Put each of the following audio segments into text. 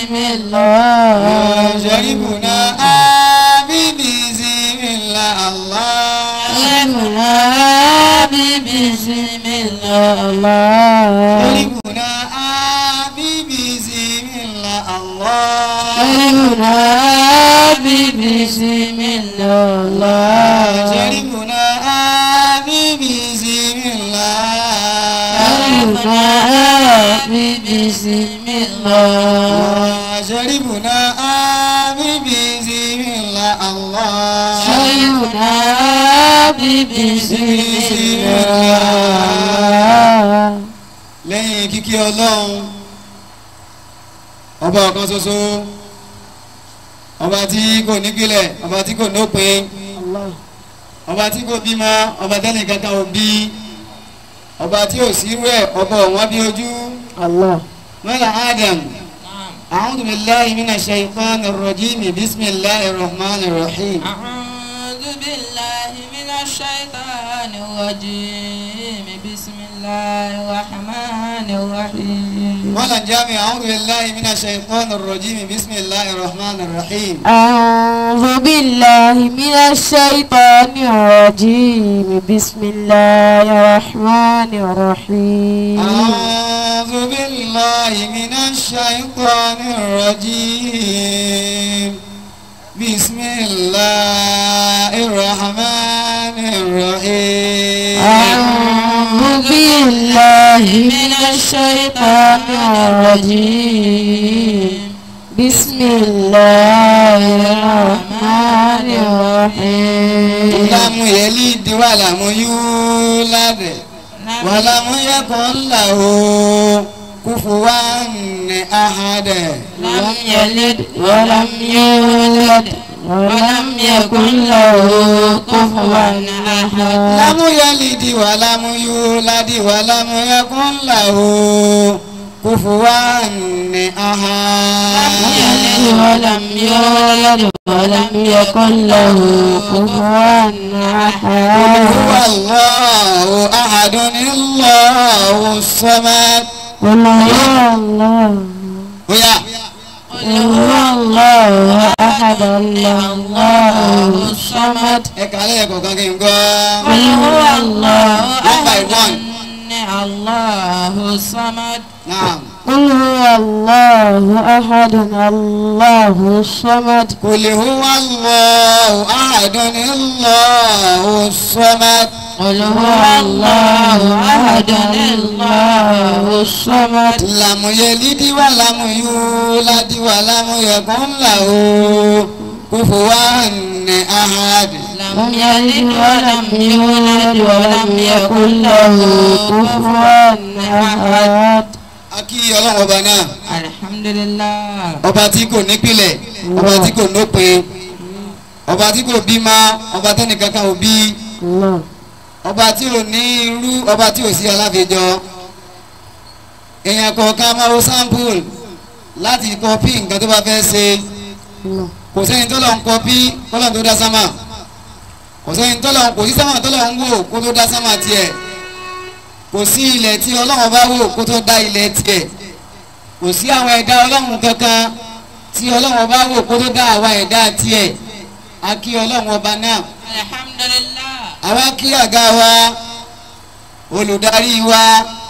الله شربنا آبي بسم الله الله شربنا بسم الله شربنا آبي بسم الله الله شربنا بسم الله شربنا آبي بسم الله شربنا بسم الله شربنا آبي بسم الله الله شربنا بسم الله lẹ́yìn kíkí ọlọ́run ọba ọ̀kan ṣoṣo ọba tí kò nípìlẹ̀ ọba tí kò nópin ọba tí kò bímọ ọba tẹ́lẹ̀ kankan ò bí ọba tí ò sí rẹ̀ ọba ọ̀wọ́n bí ojú الله mọ́lá adam a'udhu billahi minash shaytanir rajim bismillahir rahmanir rahim. أعوذ بالله من الشيطان الرجيم بسم الله الرحمن الرحيم mọ́lá jami a'udhu billahi minash shaytanir rajim bismillahir rahmanir rahim. أعوذ بالله من الشيطان الرجيم بسم الله الرحمن الرحيم أعوذ بالله من الشيطان الرجيم بسم الله الرحمن الرحيم أعوذ بالله من الشيطان الرجيم بسم الله الرحمن الرحيم لم يلد ولم يولد ولم يكن له كفوا أحد لم يلد ولم يولد ولم يكن له كفوا أحد لم يلد ولم يولد ولم يكن له كفوا أحد لم يلد ولم يولد ولم يكن له كفوا أحد هو الله أحد الله الصمد قل هو الله ويا قل هو الله أحد الله الصمد ẹ̀ka lẹ́yìn kọ̀ọ̀kan kí n gbọ́. قل هو الله One by أحد one. الله الصمد Naam. قل هو الله أحد الله الصمد قل هو الله أحد الله الصمد قل هو الله أحد الله الصمد لم يلد ولم يولد ولم يكن له كفوا أحد لم يلد ولم يولد ولم يكن له كفوا أحد akí ọlọ́run ọba náà الحمد لله ọba tí kò nípìlẹ̀ ọba tí kò nópin ọba tí kò bímọ ọba tẹ́nìkankan ò bí الله ọba tí ò ní irú ọba tí ò sí aláfẹjọ èèyàn kọ̀ọ̀kan máa wo sample láti kọpí nǹkan tó bá fẹ́ ṣe الله kò sẹ́ni tó lọ ń kọpí kọ́lọ́n tó dá sámà kò sẹ́ni tó lọ kò sí sámà tó lọ ń wò kó tó dá sámà tiẹ̀ kò sí ilẹ̀ tí ọlọ́run bá wò kó tó dá ilẹ̀ tiẹ̀ kò sí àwọn ẹ̀dá ọlọ́run kankan tí ọlọ́run bá wò kó tó dá àwa ẹ̀dá tiẹ̀ a kí ọlọ́run ọba náà الحمد لله àwa kí àga wa olùdarí wa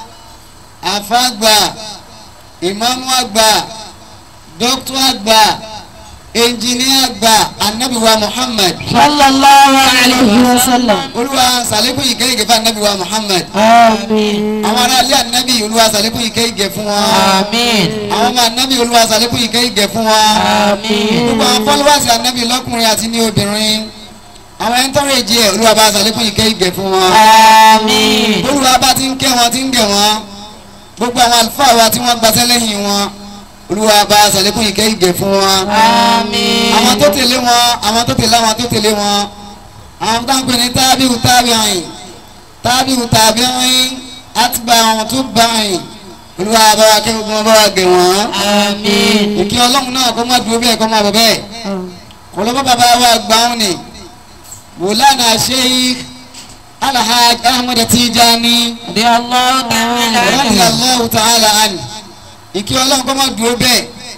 àfàgbà ìmáàmù àgbà dókítà àgbà ẹnjìníà àgbà anabiwa muhammad صلى الله عليه وسلم olúwa sàlékún ìkẹ́ ìgẹ̀ fún anabiwa muhammad آمين àwọn aráàlú anabi olúwa sàlékún ìkẹ́ ìgẹ̀ fún wọn آمين àwọn ọmọ anabi olúwa sàlékún ìkẹ́ ìgẹ̀ fún wọn آمين gbogbo àwọn fọlọ́wọ́sì anabi lọ́kùnrin àti ní obìnrin àwọn ẹni tọrọ èjì ẹ olúwa bá sàlékún ìkẹ́ ìgẹ̀ fún wọn آمين olúwa bá ti ń kẹ́ wọn ti ń gẹ̀ wọn gbogbo àwọn àlùfáà wa tí wọ́n gbaṣẹ́ lẹ́yìn wọn olúwa bá sàlékún ìkẹ́ ìgẹ̀ fún wọn آمين àwọn tó tẹ̀lé wọn àwọn tó tẹ̀lé àwọn tó tẹ̀lé wọn àwọn tó ń pè ní tábìlì tábìlì tábìlì tábìlì àtibá àwọn tó bá yìn olúwa bá wa kẹ́ gbogbo wọn bá wa gẹ̀ wọ́n آمين ìkí ọlọ́run náà kó má dúró bẹ́ẹ̀ kó má bọ̀ bẹ́ẹ̀ kọlọ́bọ̀ bàbá wa gbàùn ni wòlánà sheikh alhaj ahmed tijani رضي الله تعالى عنه radiyallahu ta'ala ani ìkí ọlọ́run kó má dúró bẹ́ẹ̀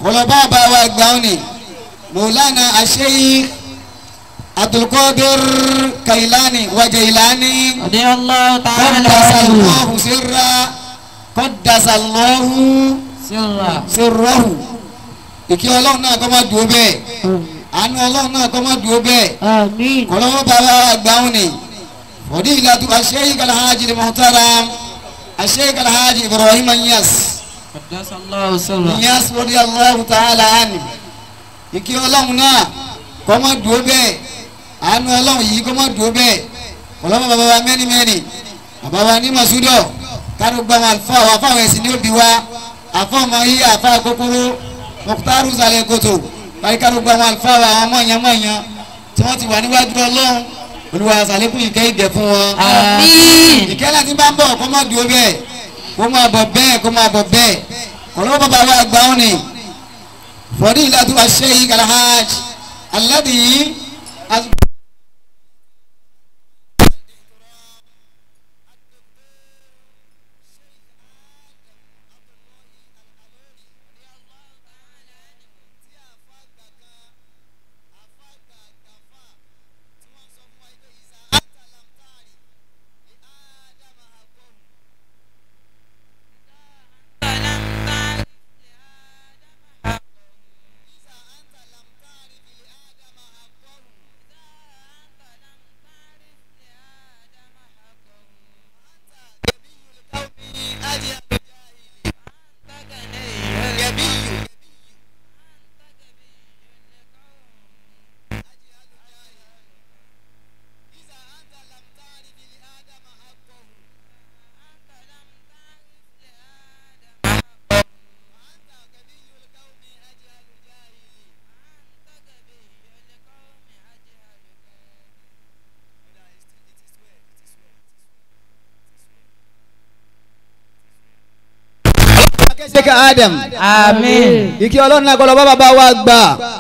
kọlọ́bà bá wa gbàùn ni mọ̀lánà àṣeyí abdulkadir kailani wajailani رضي الله تعالى قدس عنه الله سرا قدس الله سرا sirrahu ìkí ọlọ́run náà kọ́ máa dùn ó bẹ́ẹ̀ àánú ọlọ́run náà kọ́ máa dùn ó bẹ́ẹ̀ آمين kọ́lọ́wọ́ bàbá àgbáwọn ni fọdí ìlàtú aṣẹ́yí kalahajì ni muhtaram aṣẹ́yí kalahajì ibrahim anyas قدس الله سرا anyas fọdí allahu ta'ala ani ìkí ọlọ́run náà kọ́ máa dùn ó bẹ́ẹ̀ àánú ọlọ́run yìí kọ́ máa dùn ó bẹ́ẹ̀ kọ́lọ́wọ́ bàbá wa mẹ́ni mẹ́ni bàbá wa ní masudọ̀ kárò gbàmọ̀ àlùfáà wa fáwọn ẹ̀sìn ní òbí wa àfọ̀mọ́ yìí àfa kókóró mọ̀kútàrú sàlẹ̀ kòtò báyìí kárò gbàmọ̀ àlùfáà wa àwọn mọ̀nyán mọ̀nyán tí wọ́n ti wà níwájú ọlọ́run olùwà sàlékún ìkẹ́ ìdẹ̀ fún wọn. آمين ìkẹ́ náà ti bá ń bọ̀ kó má dúró bẹ́ẹ̀ kó má bọ̀ bẹ́ẹ̀ kó má bọ̀ bẹ́ẹ̀ kọ̀lọ́ bàbá wa gbà wọn ni fọdí ìlàtú aṣẹ́yí kalahaj aládìyí akẹ́sẹ̀kẹ́ adam آمين ìkí ọlọ́run náà kọlọ́ bàbá wa gbà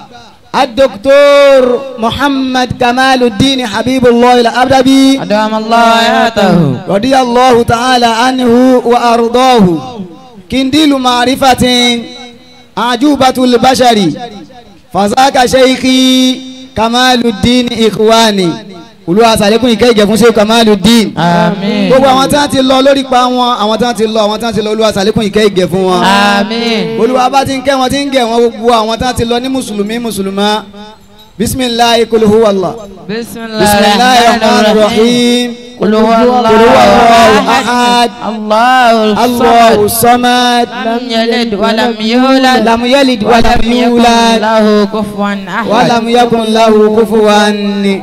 adoktor muhammad kamaluddin habibullah al-abdabi أدام الله حياته radiyallahu ta'ala anhu wa ardahu kindilu ma'rifatin ajubatul bashari fazaka sheikhi kamaluddin ikhwani olúwa sàlékún ìkẹ́ ìgẹ̀ fún sheikh kamaluddin آمين gbogbo àwọn tí wọ́n ti lọ lórí pa wọn àwọn tí wọ́n ti lọ àwọn tí wọ́n ti lọ olúwa sàlékún ìkẹ́ ìgẹ̀ fún wọn آمين olúwa bá ti ń kẹ́ wọn ti ń gẹ̀ wọn gbogbo àwọn tí wọ́n ti lọ ní mùsùlùmí mùsùlùmá bisimilahi kul huwa allah بسم الله bisimilahi الرحمن rahman الرحيم rahim قل هو قل هو الله الله أحد أحد الله allahu الصمد samad لم يلد ولم يولد lam yalid walam ولم يكن yulad له كفوا أحد walam yakun lahu kufuwan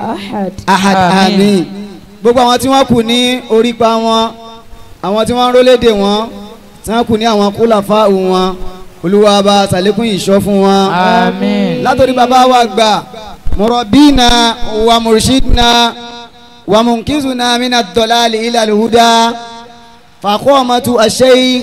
ahad Àmín. amin gbogbo àwọn tí wọ́n kù ní orípa wọn àwọn tí wọ́n ń rólédè wọn tí wọ́n kù ní àwọn kúlàfà wọn olúwa bá sàlékún ìṣọ́ fún wọn آمين látòrí bàbá wa gbà murabina wa murshidna wa munkizuna mina dolali ila alhuda fakomatu asheikh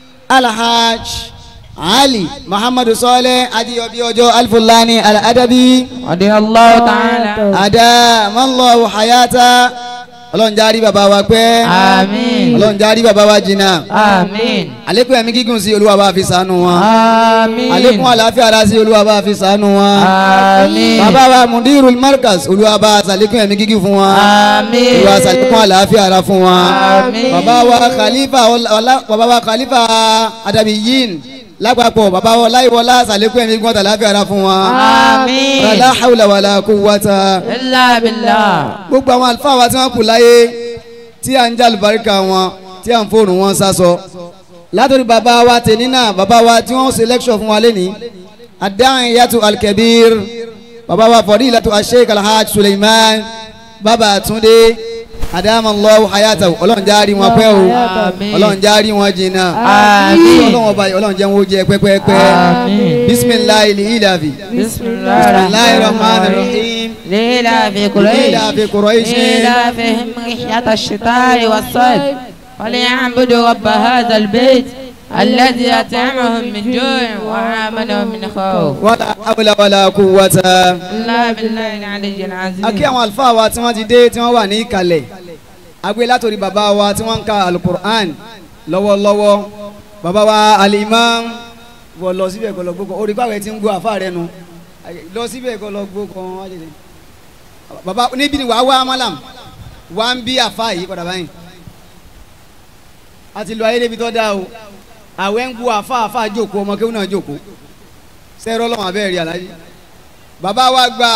alhaj ali muhammadu saleh adiyobi ọjọ́ alfulani aladabi رضي الله تعالى adamallahu hayata ọlọ́run járí bàbá wa pẹ́ آمين ọlọ́run járí bàbá wa jìnnà آمين àlékún ẹ̀mí gígùn sí olúwa bá fi ṣàánú wọn آمين àlékún àlàáfíà ara sí olúwa bá fi ṣàánú wọn آمين bàbá wa mudirul markaz olúwa bá ṣàlékún ẹ̀mí gígùn fún wọn آمين olúwa ṣàlékún àlàáfíà ara fún wọn Àmín. bàbá wa khalifa ọlá bàbá wa khalifa adabiyin lápapọ̀ bàbá wa láìwọlá ṣàlékún ẹ̀mí gígùn àtàláfíà ara fún wọn آمين la hawla wala quwwata إلا بالله gbogbo àwọn àlùfáà wa tí wọ́n kù láyé tí à ń jà lùbáríkà wọn tí à ń fóònù wọn sásọ látòrí bàbá wa tèmi náà bàbá wa tí wọ́n ṣe lẹ́kṣọ̀ fún wa lẹ́ni adáhùn yàtò alkebir bàbá wa fadilatu asheik alhaj suleiman bàbá àtúndé adamallahu hayatahu ọlọ́run járí wọn pẹ́ o Àmín. ọlọ́run járí wọn jìnnà آمين ọlọ́run ọba yìí ọlọ́run jẹ́ wọn ó jẹ pẹ́pẹ́pẹ́ آمين. bisimilahi ilavi بسم الله bisimilahi rahman الرحمن الرحيم rahim ليلى في قريش ليلى في قريش. ليلى فيهم رحلة الشتاء والصيف فليعبدوا رب هذا البيت الذي أطعمهم من جوع وآمنهم من خوف wala hawla wala quwwata. الله بالله العلي العظيم a kí àwọn àlùfáà wa tí wọ́n ti dé tí wọ́n wà ní ìkàlẹ̀ agbé látòrí bàbá wa tí wọ́n ń ka alukur'an lọ́wọ́lọ́wọ́ bàbá wa alimam wọ́n lọ síbẹ̀ kọ́ lọ gbó kan orí pàwẹ́ ti ń gbó àfa rẹ nu lọ síbẹ̀ kọ́ lọ gbó kan wá jẹjẹ. bàbá níbi ni wàá wá malam wàá ń bí àfa yìí padà báyìí a ti lọ ayé débi tó dáa o àwẹ̀ ń gbó àfa àfa jókòó ọmọ kéwọn náà jókòó sẹ́rọ̀ lọ́wọ́ abẹ́rẹ́ rí alájí bàbá wa gbà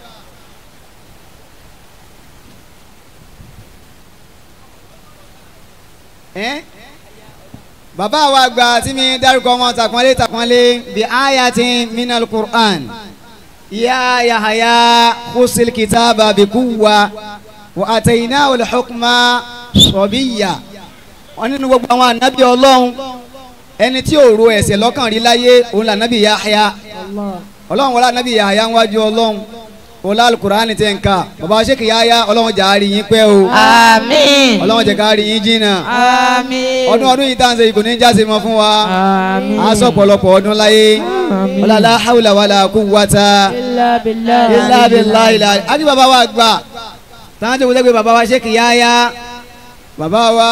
ẹ́ bàbá wa gbà tí mi dárúkọ wọn takùnlé takùnlé bí ayatin minal qur'an ya yahaya khusil kitaba bi kuwa wa atayna wal hukma sabiyya wọn nínú gbogbo àwọn ànábì ọlọ́run ẹni tí ò ro ẹ̀ṣẹ̀ lọ́kàn rí láyé òun là nábì yahaya ọlọ́run wọlé ànábì yahaya ń wájú ọlọ́run wọlé alukur'ani tẹ̀ ń ká bàbá sèkì yahaya ọlọ́run jà á rí yín pẹ́ o àmín ọlọ́run jẹ́ ká rí yín jìnnà àmín ọdún ọdún yìí tá à ń ṣe kò ní jáse mọ́ fún wa àmín a sọ pọ̀lọpọ̀ ọdún láyé ọlọ́lá hawla wàlà quwwata illa billah illa billahi ilà àti bàbá wa gbà táwọn tó wọlé pé bàbá wa sèkì yahaya bàbá wa.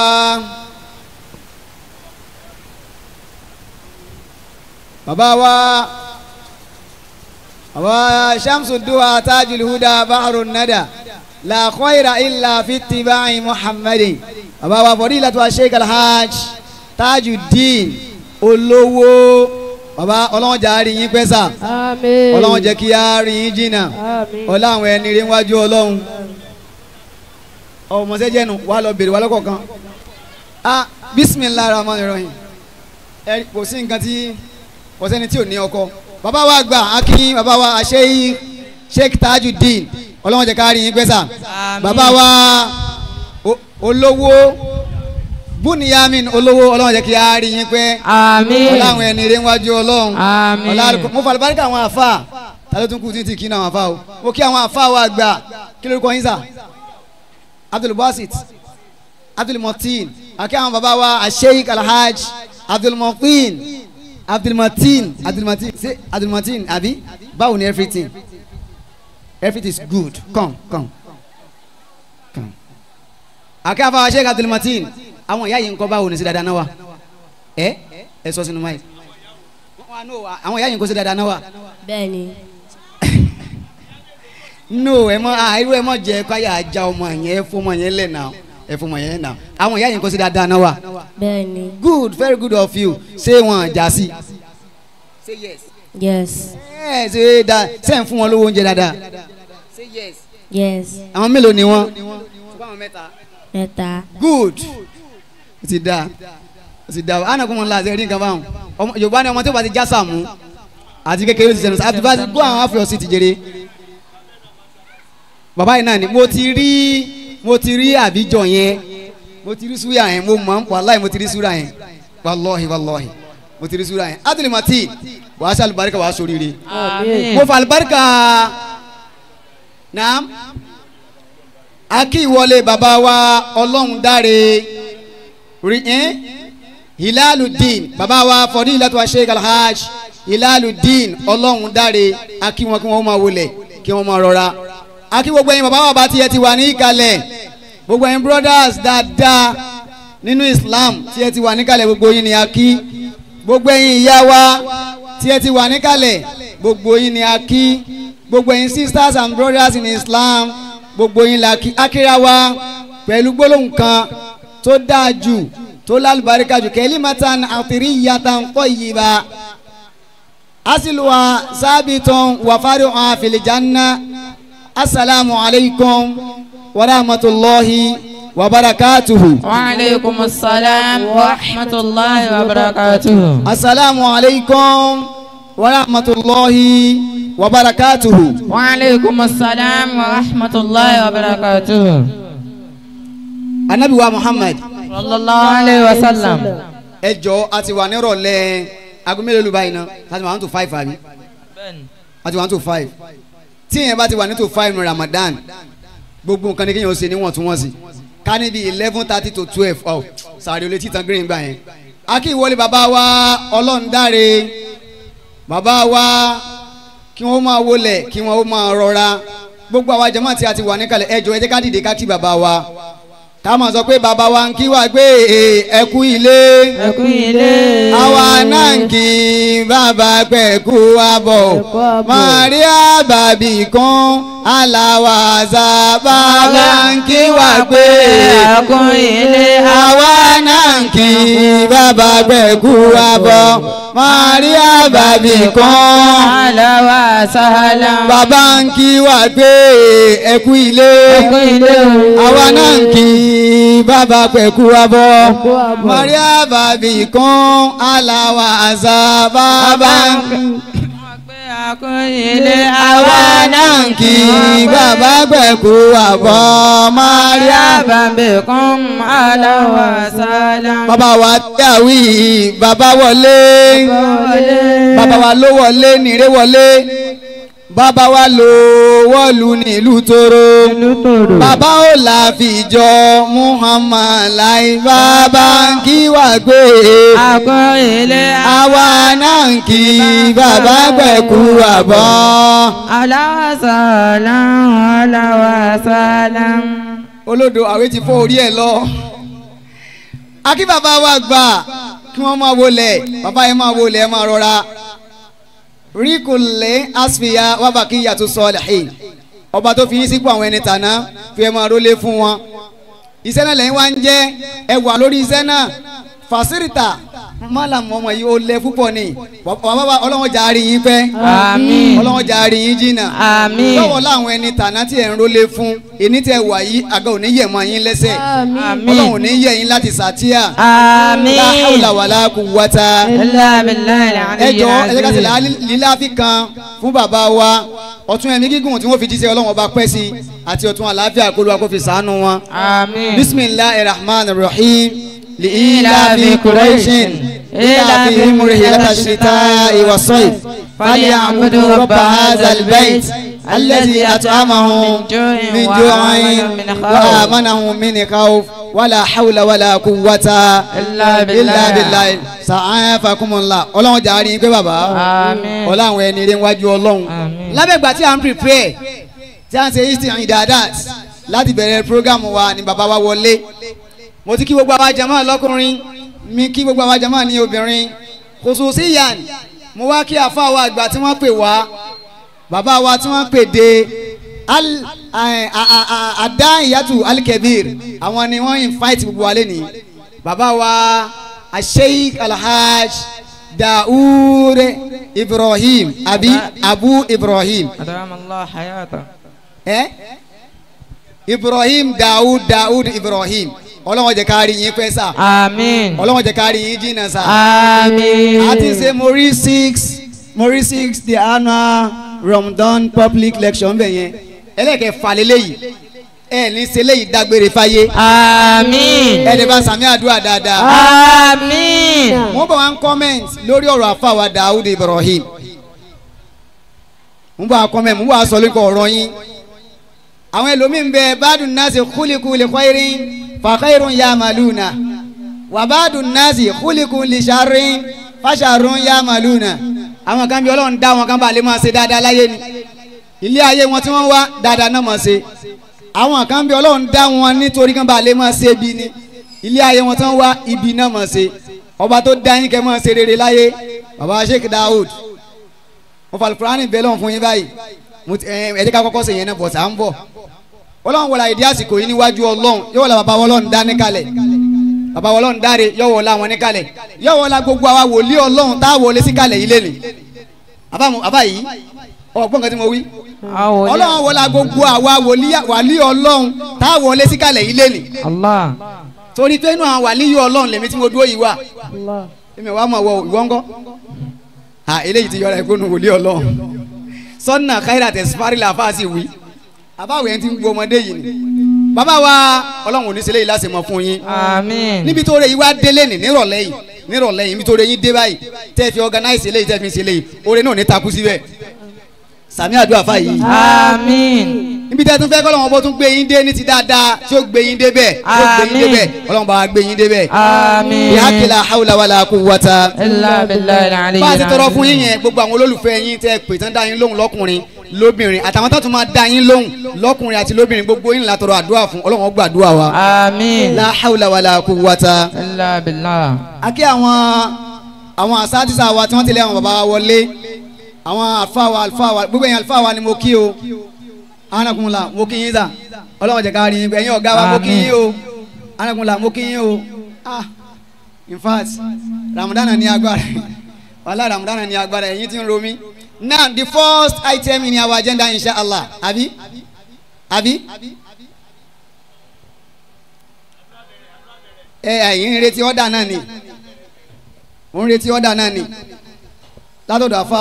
bàbá wa bàbá wa shamsu duwa tajul huda bahru nada la khayra illa fi ittiba'i muhammadin bàbá wa fadilatu wa sheikh alhaj tajuddin olówó bàbá ọlọ́wọ́n jà á rí yín pẹ́sà àmín ọlọ́wọ́n jẹ́ kí á rí yín jìnnà àmín ọlá àwọn ẹni rí wájú ọlọ́run ọmọọṣẹ́ jẹ́nu wà lọ bèrè wà lọ́kọ̀ọ̀kan ah bisimilahi rahman rahim ẹ kò sí nǹkan tí kò sẹ́ni tí ò ní ọkọ bàbá wa gbà akin bàbá wa àṣeyí sheikh tajudeen ọlọ́wọ́n jẹ́ ká rí yín pẹ́sà àmín bàbá wa o- olówó buniyamin olówó ọlọ́wọ́n jẹ́ kí á rí yín pẹ́ àmín ọlá àwọn ẹni rí wájú ọlọ́run àmín ọlá àlùkò mo fàlùbárí kí àwọn àfa ta ló tún kú títí kí ní àwọn àfa o mo kí àwọn àfa wa gbà kí lórúkọ yín sà abdulbasit abdulmotin àkí àwọn bàbá wa asheik alhaj abdulmotin abdulmotin abdulmotin ṣe abdulmotin àbí báwo ni everything everything is good come come come àkí àwọn bàbá asheik abdulmotin àwọn ìyá yìí ń kọ́ báwo ni sí dáadáa náà wa ẹ ẹ sọ sínú máyì àwọn ìyá yìí ń kó sí dáadáa náà wa bẹ́ẹ̀ni no ẹ mọ ah irú ẹ mọ jẹ káyà ajá ọmọ yẹn ẹ fọmọ yẹn lẹ náà ẹ fọmọ yẹn náà àwọn ìyá yìí ń kó sí dáadáa náà wa bẹ́ẹ̀ni good very good of you ṣé wọn jà sí. say yes. yes ẹ ṣe da ṣe ń fún wọn lówó oúnjẹ dáadáa. say yes. yes àwọn mélòó ni wọn. mẹ́ta good ó ti da ó ti da àná kó wọn la ṣe rí nǹkan báwọn ọmọ yorùbá ni ọmọ tó bá ti já sàmú àti kékeré ti sẹnu àti bá ti gbọ́ àwọn afro sí ti jèrè bàbá yìí náà ni mo ti rí mo ti rí àbíjọ yẹn mo ti rí súyà yẹn mo mọ̀ wàláì mo ti rí súyà yẹn wàlọ́hì wàlọ́hì mo ti rí súyà yẹn adùnì màtí wàá ṣe àlùbáríkà wàá sóríire àmín mo fa àlùbáríkà naam akí ìwọlé bàbá wa ọlọ́run dáre rí ẹ́n hilaludin bàbá wa fọdílàtú sheikh alhaj hilaludin ọlọ́run dáre akí wọn kí wọ́n máa wọlé kí wọ́n máa rọra akí gbogbo ẹ̀yin bàbá wa bá tiẹ̀ ti wà ní ìkàlẹ̀ gbogbo ẹ̀yin brothers dáadáa nínú islam tiẹ̀ ti wà níkàlẹ̀ gbogbo yín ni akí gbogbo ẹ̀yin ìyá wa tiẹ̀ ti wà níkàlẹ̀ gbogbo yín ni akí gbogbo ẹ̀yin sisters and brothers in islam gbogbo yín la kí akíra wa pẹ̀lú gbólóhùn kan tó dáa jù tó lálùbáríkà jù kalimatan atiriyatan tayyiba asiluwa sábìtàn wàfáríhàn fil janna asalaamu alaykum wa rahmatulahi wa barakatuhu. وعليكم السلام ورحمة الله وبركاته asalaamu alaykum wa rahmatulahi wa barakatuhu. وعليكم السلام ورحمة الله وبركاته anabi wa muhammad صلى الله عليه وسلم ẹ jọ a ti wà nírọ̀lẹ́ aago mélòó ló báyìí náà láti wà one to five àbí a ti wà one to five tí yẹn bá ti wà ní to five ní ramadan gbogbo nǹkan ní kéèyàn ó ṣe níwọ̀ntúnwọ̀nsì ká níbi eleven thirty to twelve ọ sàrí olè títan green gbà yẹn akí ìwọlé bàbá wa ọlọ́ndáre bàbá wa kí wọ́n máa wọlé kí wọ́n máa rọra gbogbo àwa jàmáà tí a ti wà níkàlẹ̀ ẹ jọ ẹ jẹ́ ká dìde ká kí bàbá wa ká máa sọ pé bàbá wa ń kí wa gbé ẹkú ilé ẹkú ilé. àwa náà ń kí bàbá pẹ̀kú abọ̀ Ẹ̀kú abọ̀. Maria bàbí kan aláwàzà bàbá ń kí wa gbé ẹkú ilé. àwa náà ń kí bàbá pẹ̀kú abọ̀ Maria bàbí kan Àlàwà sàlá. bàbá ń kí wa gbé ẹkú ilé ẹkú ilé. àwa náà ń kí bàbá pẹ̀kú abọ́ Ẹ̀kú abọ́. Maria bàbí kan aláwa àzà bàbá ń kí ẹkú ilé. àwa náà ń kí bàbá pẹ̀kú abọ́ Maria bàbá kan àlàwà sàlá. bàbá wa dàwí bàbá wọlé bàbá wa ló wọlé nìrè wọlé bàbá wa lò wọ́ọ̀lù nílùú tóró bàbá ò láfijọ́ Muhammad láì bàbá ń kí wà gbé ẹkú ilé. àwa náà ń kí bàbá gbẹ̀kú àbọ̀. Àlàwà sàlá. Àlàwà sàlá. olódo àwé ti fọ́ orí ẹ̀ lọ. akí bàbá wa gbà kí wọ́n máa wọlé bàbá yẹn máa wọlé ẹ máa rọra. ríkùlẹ̀ asfiya wàbàkí yàtọ̀ sọ̀lẹ̀ ọba tó fi yín sípò àwọn ẹni tàná fi ẹ máa rólé fún wọn. iṣẹ́ náà lẹ́yìn wá ń jẹ́ ẹ wà lórí iṣẹ́ náà fàṣírìtà mọ́làmù ọmọ yìí ó lẹ púpọ̀ ni bàbá ọlọ́wọ́n jà á rí yín pẹ́ Àmín. ọlọ́wọ́n jà á rí yín jìnnà Àmín. lọ́wọ́ láwọn ẹni tàná tí ẹ̀ ń rólé fún ẹni tẹ́ wà yìí àga ò ní yẹ̀ mọ́ yín lẹ́sẹ̀ Àmín. ọlọ́run ò ní yẹ̀ yín láti sàtíà Àmín. la hawla wala quwwata Illa billahi al-aliyyil ẹjọ́ ẹjẹ́ ká sì azim. líláfi kan fún bàbá wa ọ̀tún ẹ̀mí gígùn tí wọ́n fi jíṣẹ́ ọlọ́run ọba pẹ́ sí àti ọ̀tún àlàáfíà kó lóra kó fi sàánú wọn. Àmín. bisimilahi rahman rahim لإيلاف li'ilafi قريش quraishin إيلافهم إيلافهم رحلة الشتاء والصيف فليعبدوا رب هذا البيت الذي أطعمهم من جوع وآمنهم من خوف ولا حول ولا قوة إلا بالله. إلا بالله سعافكم الله ọlọ́run jàre yín pé bàbá Àmín. ọlọ́run ẹni rẹ̀ wájú ọlọ́run Àmín. lábẹ́gbà tí a ń prepare tí a ń ṣe eastern idadat láti bẹ̀rẹ̀ program wa ni bàbá wa wọlé mo ti kí gbogbo àwa jàmáà lọ́kùnrin mi kí gbogbo àwa jàmáà ní obìnrin khususiyan mo wá kí àfa wa àgbà tí wọ́n pè wá bàbá wa tí wọ́n pè dé al ẹ, a- a- a- adáyàtú alikebir àwọn ni wọ́n invite gbogbo wa lẹ́nìí bàbá wa asheik alhaj daoud ibrahim àbí abu ibrahim أدام الله حياته ẹ ibrahim daoud daoud ibrahim ọlọ́wọ́n jẹ́ ká rí yín pẹ́ sà آمين ọlọ́wọ́n jẹ́ ká rí yín jìnnà sà آمين a ti ṣe mori six mori six the annual ramadan public lecture ń bẹ̀ yẹn ẹlẹ́kẹ̀ẹ́fà lélẹ́yìí ẹ ní ṣe léyìí dágbére fáyé آمين ẹ lè bá sàmì àdúrà dáadáa آمين wọ́n bá wa ń comment lórí ọ̀rọ̀ àfàwà daoud ibrahim wọ́n bá wa comment wọ́n bá wa sọ lórí ọ̀rọ̀ yín àwọn ẹlòmíín bẹ bádùn nasi khuliqu li khairin fa khairun yamaluna wà bádùn nasi khuliqu li sharrin fa sharrun yamaluna àwọn kan bí ọlọ́run dá wọn kan bá lè máa ṣe dáadáa láyé ni ilé ayé wọn tí wọ́n wá dáadáa náà máa ṣe àwọn kan bí ọlọ́run dá wọn nítorí kan bá lè máa ṣe bí ni ilé ayé wọn tí wọ́n wá ibi náà máa ṣe ọba tó dá yín kẹ́ máa ṣe rere láyé baba sheikh daoud mo fa alukurani bẹ́ẹ̀ lọ́wọ́ fún yín báyìí mo ti ẹ ẹ jẹ́ ká kọ́kọ́ ṣe yẹn náà bọ̀ sá ń bọ̀ ọlọ́run wọlé àìdí àsìkò yìí níwájú ọlọ́run yóò wọlé bàbá ọlọ́run dá níkàlẹ̀ bàbá ọlọ́run dáre yóò wọlé àwọn níkàlẹ̀ yóò wọlé gbogbo àwa wòlíì ọlọ́run tá a wọlé síkàlẹ̀ yìí lẹ́nu àbá yìí ọgbọ́n kan tí mo wí ọlọ́run wọlé gbogbo àwa wòlíì ọlọ́run tá a wọlé síkàlẹ̀ yìí lẹ́nu Allah torí pé inú àwọn wàlíì ọlọ́run lèmi tí mo dúró yìí wà èmi wàá mọ̀ wọ ìwọ ńkọ́ à eléyìí ti yọra ìkónú wòlíì ọlọ́run sọ́nà káyìrà tẹ̀sífárì làfáà sì wí àbáwọ̀ yẹn ti ń gbọ́ ọmọdé yìí ni bàbá wa ọlọ́run ò ní sílẹ̀ yìí láti mọ̀ fún yín àmín níbi tó rẹ yìí wá délé ní nírọ̀lẹ́ yìí nírọ̀lẹ́ yìí níbi tó rẹ yìí dé báyìí tẹ́ fi organize eléyìí tẹ́ fi ṣe eléyìí oore náà ní takú síbẹ̀ sàmì àdúrà fà yìí àmín níbi tẹ́ tún fẹ́ kọ́ lọ́wọ́ bó tún gbé yín dé ní ti dáadáa tí ó gbé yín dé bẹ́ẹ̀ tí ó gbé yín dé bẹ́ẹ̀ ọlọ́run bá wa gbé yín dé bẹ́ẹ̀ àmín bí hakila hawla wala quwwata illa billahi al-ali bá a ti tọrọ fún yín yẹn gbogbo àwọn olólùfẹ́ yín tẹ́ pè tán dá yín lóhùn lọ́kùnrin lóbìnrin àtàwọn tó tún máa dá yín lóhùn lọ́kùnrin àti lóbìnrin gbogbo yín látọrọ àdúrà fún ọlọ́run ó gbàdúrà wa. àmín la hawla wala quwwata. illa billah a kí àwọn àwọn asátìsà wa tí wọ́n ti lé àwọn bàbá wa wọlé àwọn àlùfáà wa àlùfáà wa gbogbo yẹn àlùfáà wa ni mo kí o anakunla mo kí yín sà ọlọ́run jẹ́ ká rí yín ẹ̀yin ọ̀gá wa mo kí yín o anakunla mo kí yín o ah in fact ramadana ní agbára wàhálà ramadana ní agbára ẹ̀yin tí ń ro mí now the first item in our agenda inshallah abi abi ẹ ẹ̀yin ń retí ọ̀dà náà ni mo ń retí ọ̀dà náà ni látọ̀dọ̀ àfa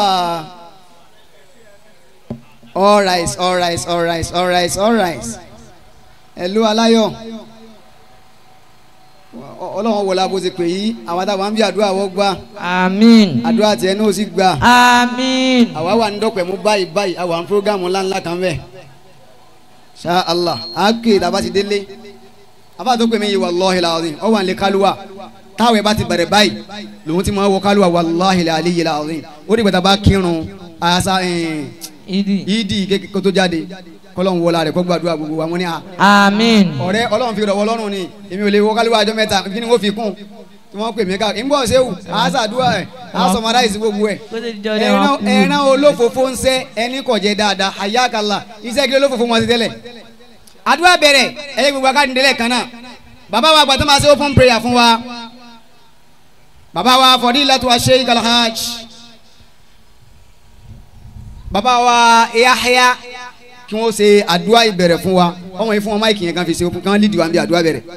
all right all right all right all right all right ẹ̀lú aláyọ̀ Ọ- ọlọ́run wọlé abo ti pè yí àwọn àtàwọn bí àdúrà wọ́n gbà àmín àdúrà tiẹ̀ náà ó sì gbà àmín àwa wà ní dọ́pẹ̀ mú báyìí báyìí àwa ń prógámù ńláńlá kan bẹ́ẹ̀ ṣá allah àáké tàbá ti délé àbá tó pè mí yìí wàlláhi làzim ọ wà ní kálúwà táwọn ẹ bá ti bẹ̀rẹ̀ báyìí lòun ti máa wọ kálúwà wàlláhi làlíyìí làzim ó dìgbà tá a bá kírun àṣà ìdí ìdí kékeré kó tó jáde kọ́lọ́n wọlá rẹ̀ kó gbàdúrà gbogbo wa mo ní à àmín ọ̀rẹ́ ọlọ́run fi rọ̀wọ́ lọ́rùn ni èmi ò lè wọ kálíwá ọjọ́ mẹ́ta kí ni wọ́n fi kún tí wọ́n pè mí ká ń bọ̀ ṣéwù àásàdúrà ẹ̀ àásọmọdáìsì gbogbo ẹ̀ kó tó di jọ́ ẹran ẹran olófòfó ń sẹ́ ẹni kò jẹ́ dáadáa àyàkálà iṣẹ́ kí olófòfó wọn ti tẹ́lẹ̀ àdúrà bẹ̀rẹ̀ ẹ̀yẹ gbogbo akáàdì délẹ̀ kan náà bàbá wa gbàtọ́ máa ṣe open prayer fún wa bàbá wa Fadilatu wa Sheikh Alhaj bàbá wa Yahya kí wọ́n ṣe àdúrà ìbẹ̀rẹ̀ fún wa ọmọ yìí fún wọn máìkì yẹn kan fi ṣe open kan lídìí wa ń bí àdúrà bẹ̀rẹ̀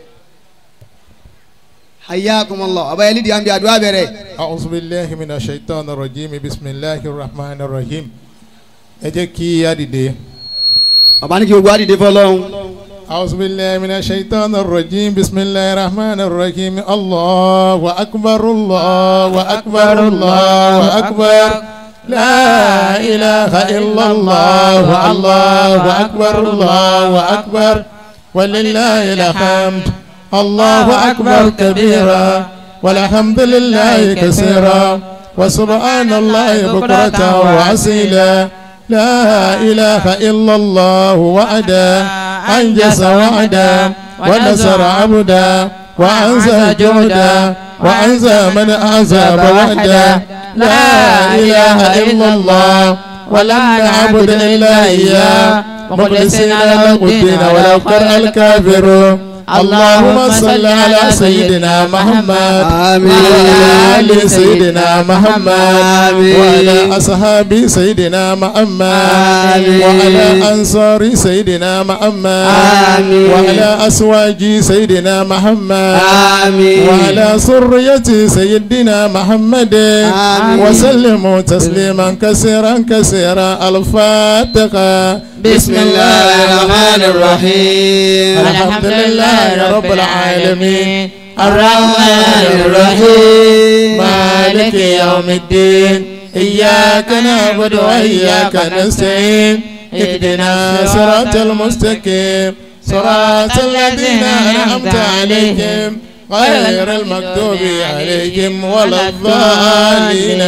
hayyakumullah àbáyé lídìí wa ń bí àdúrà bẹ̀rẹ̀. أعوذ بالله من الشيطان الرجيم بسم الله الرحمن الرحيم ẹ jẹ́ kí á dìde. bàbá ní kí gbogbo àdìdé fọlọ́hún. أعوذ بالله من الشيطان الرجيم بسم الله الرحمن الرحيم الله أكبر الله أكبر الله أكبر لا إله إلا الله الله أكبر الله أكبر ولله الحمد الله أكبر كبيرا والحمد لله كثيرا وسبحان الله بكرة وأصيلا لا إله إلا الله وحده أنجز وعدا ونصر عبدا وأنزى جهدا وأنزى من أعزب وحدا لا إله إلا الله ولم نعبد إلا إياه مخلصين له الدين ولو كره الكافرون اللهم صل على سيدنا محمد آمين. وعلى آل سيدنا محمد آمين. وعلى أصحاب سيدنا محمد آمين. وعلى أنصار سيدنا محمد آمين. وعلى أسواج سيدنا محمد آمين. وعلى سرية سيدنا محمد آمين. وسلموا تسليما كثيرا كثيرا الفاتحة بسم الله الرحمن الرحيم الحمد لله رب العالمين الرحمن الرحيم مالك يوم الدين إياك نعبد وإياك نستعين اهدنا صراط المستقيم صراط الذين أنعمت عليهم غير المكتوب عليهم ولا الضالين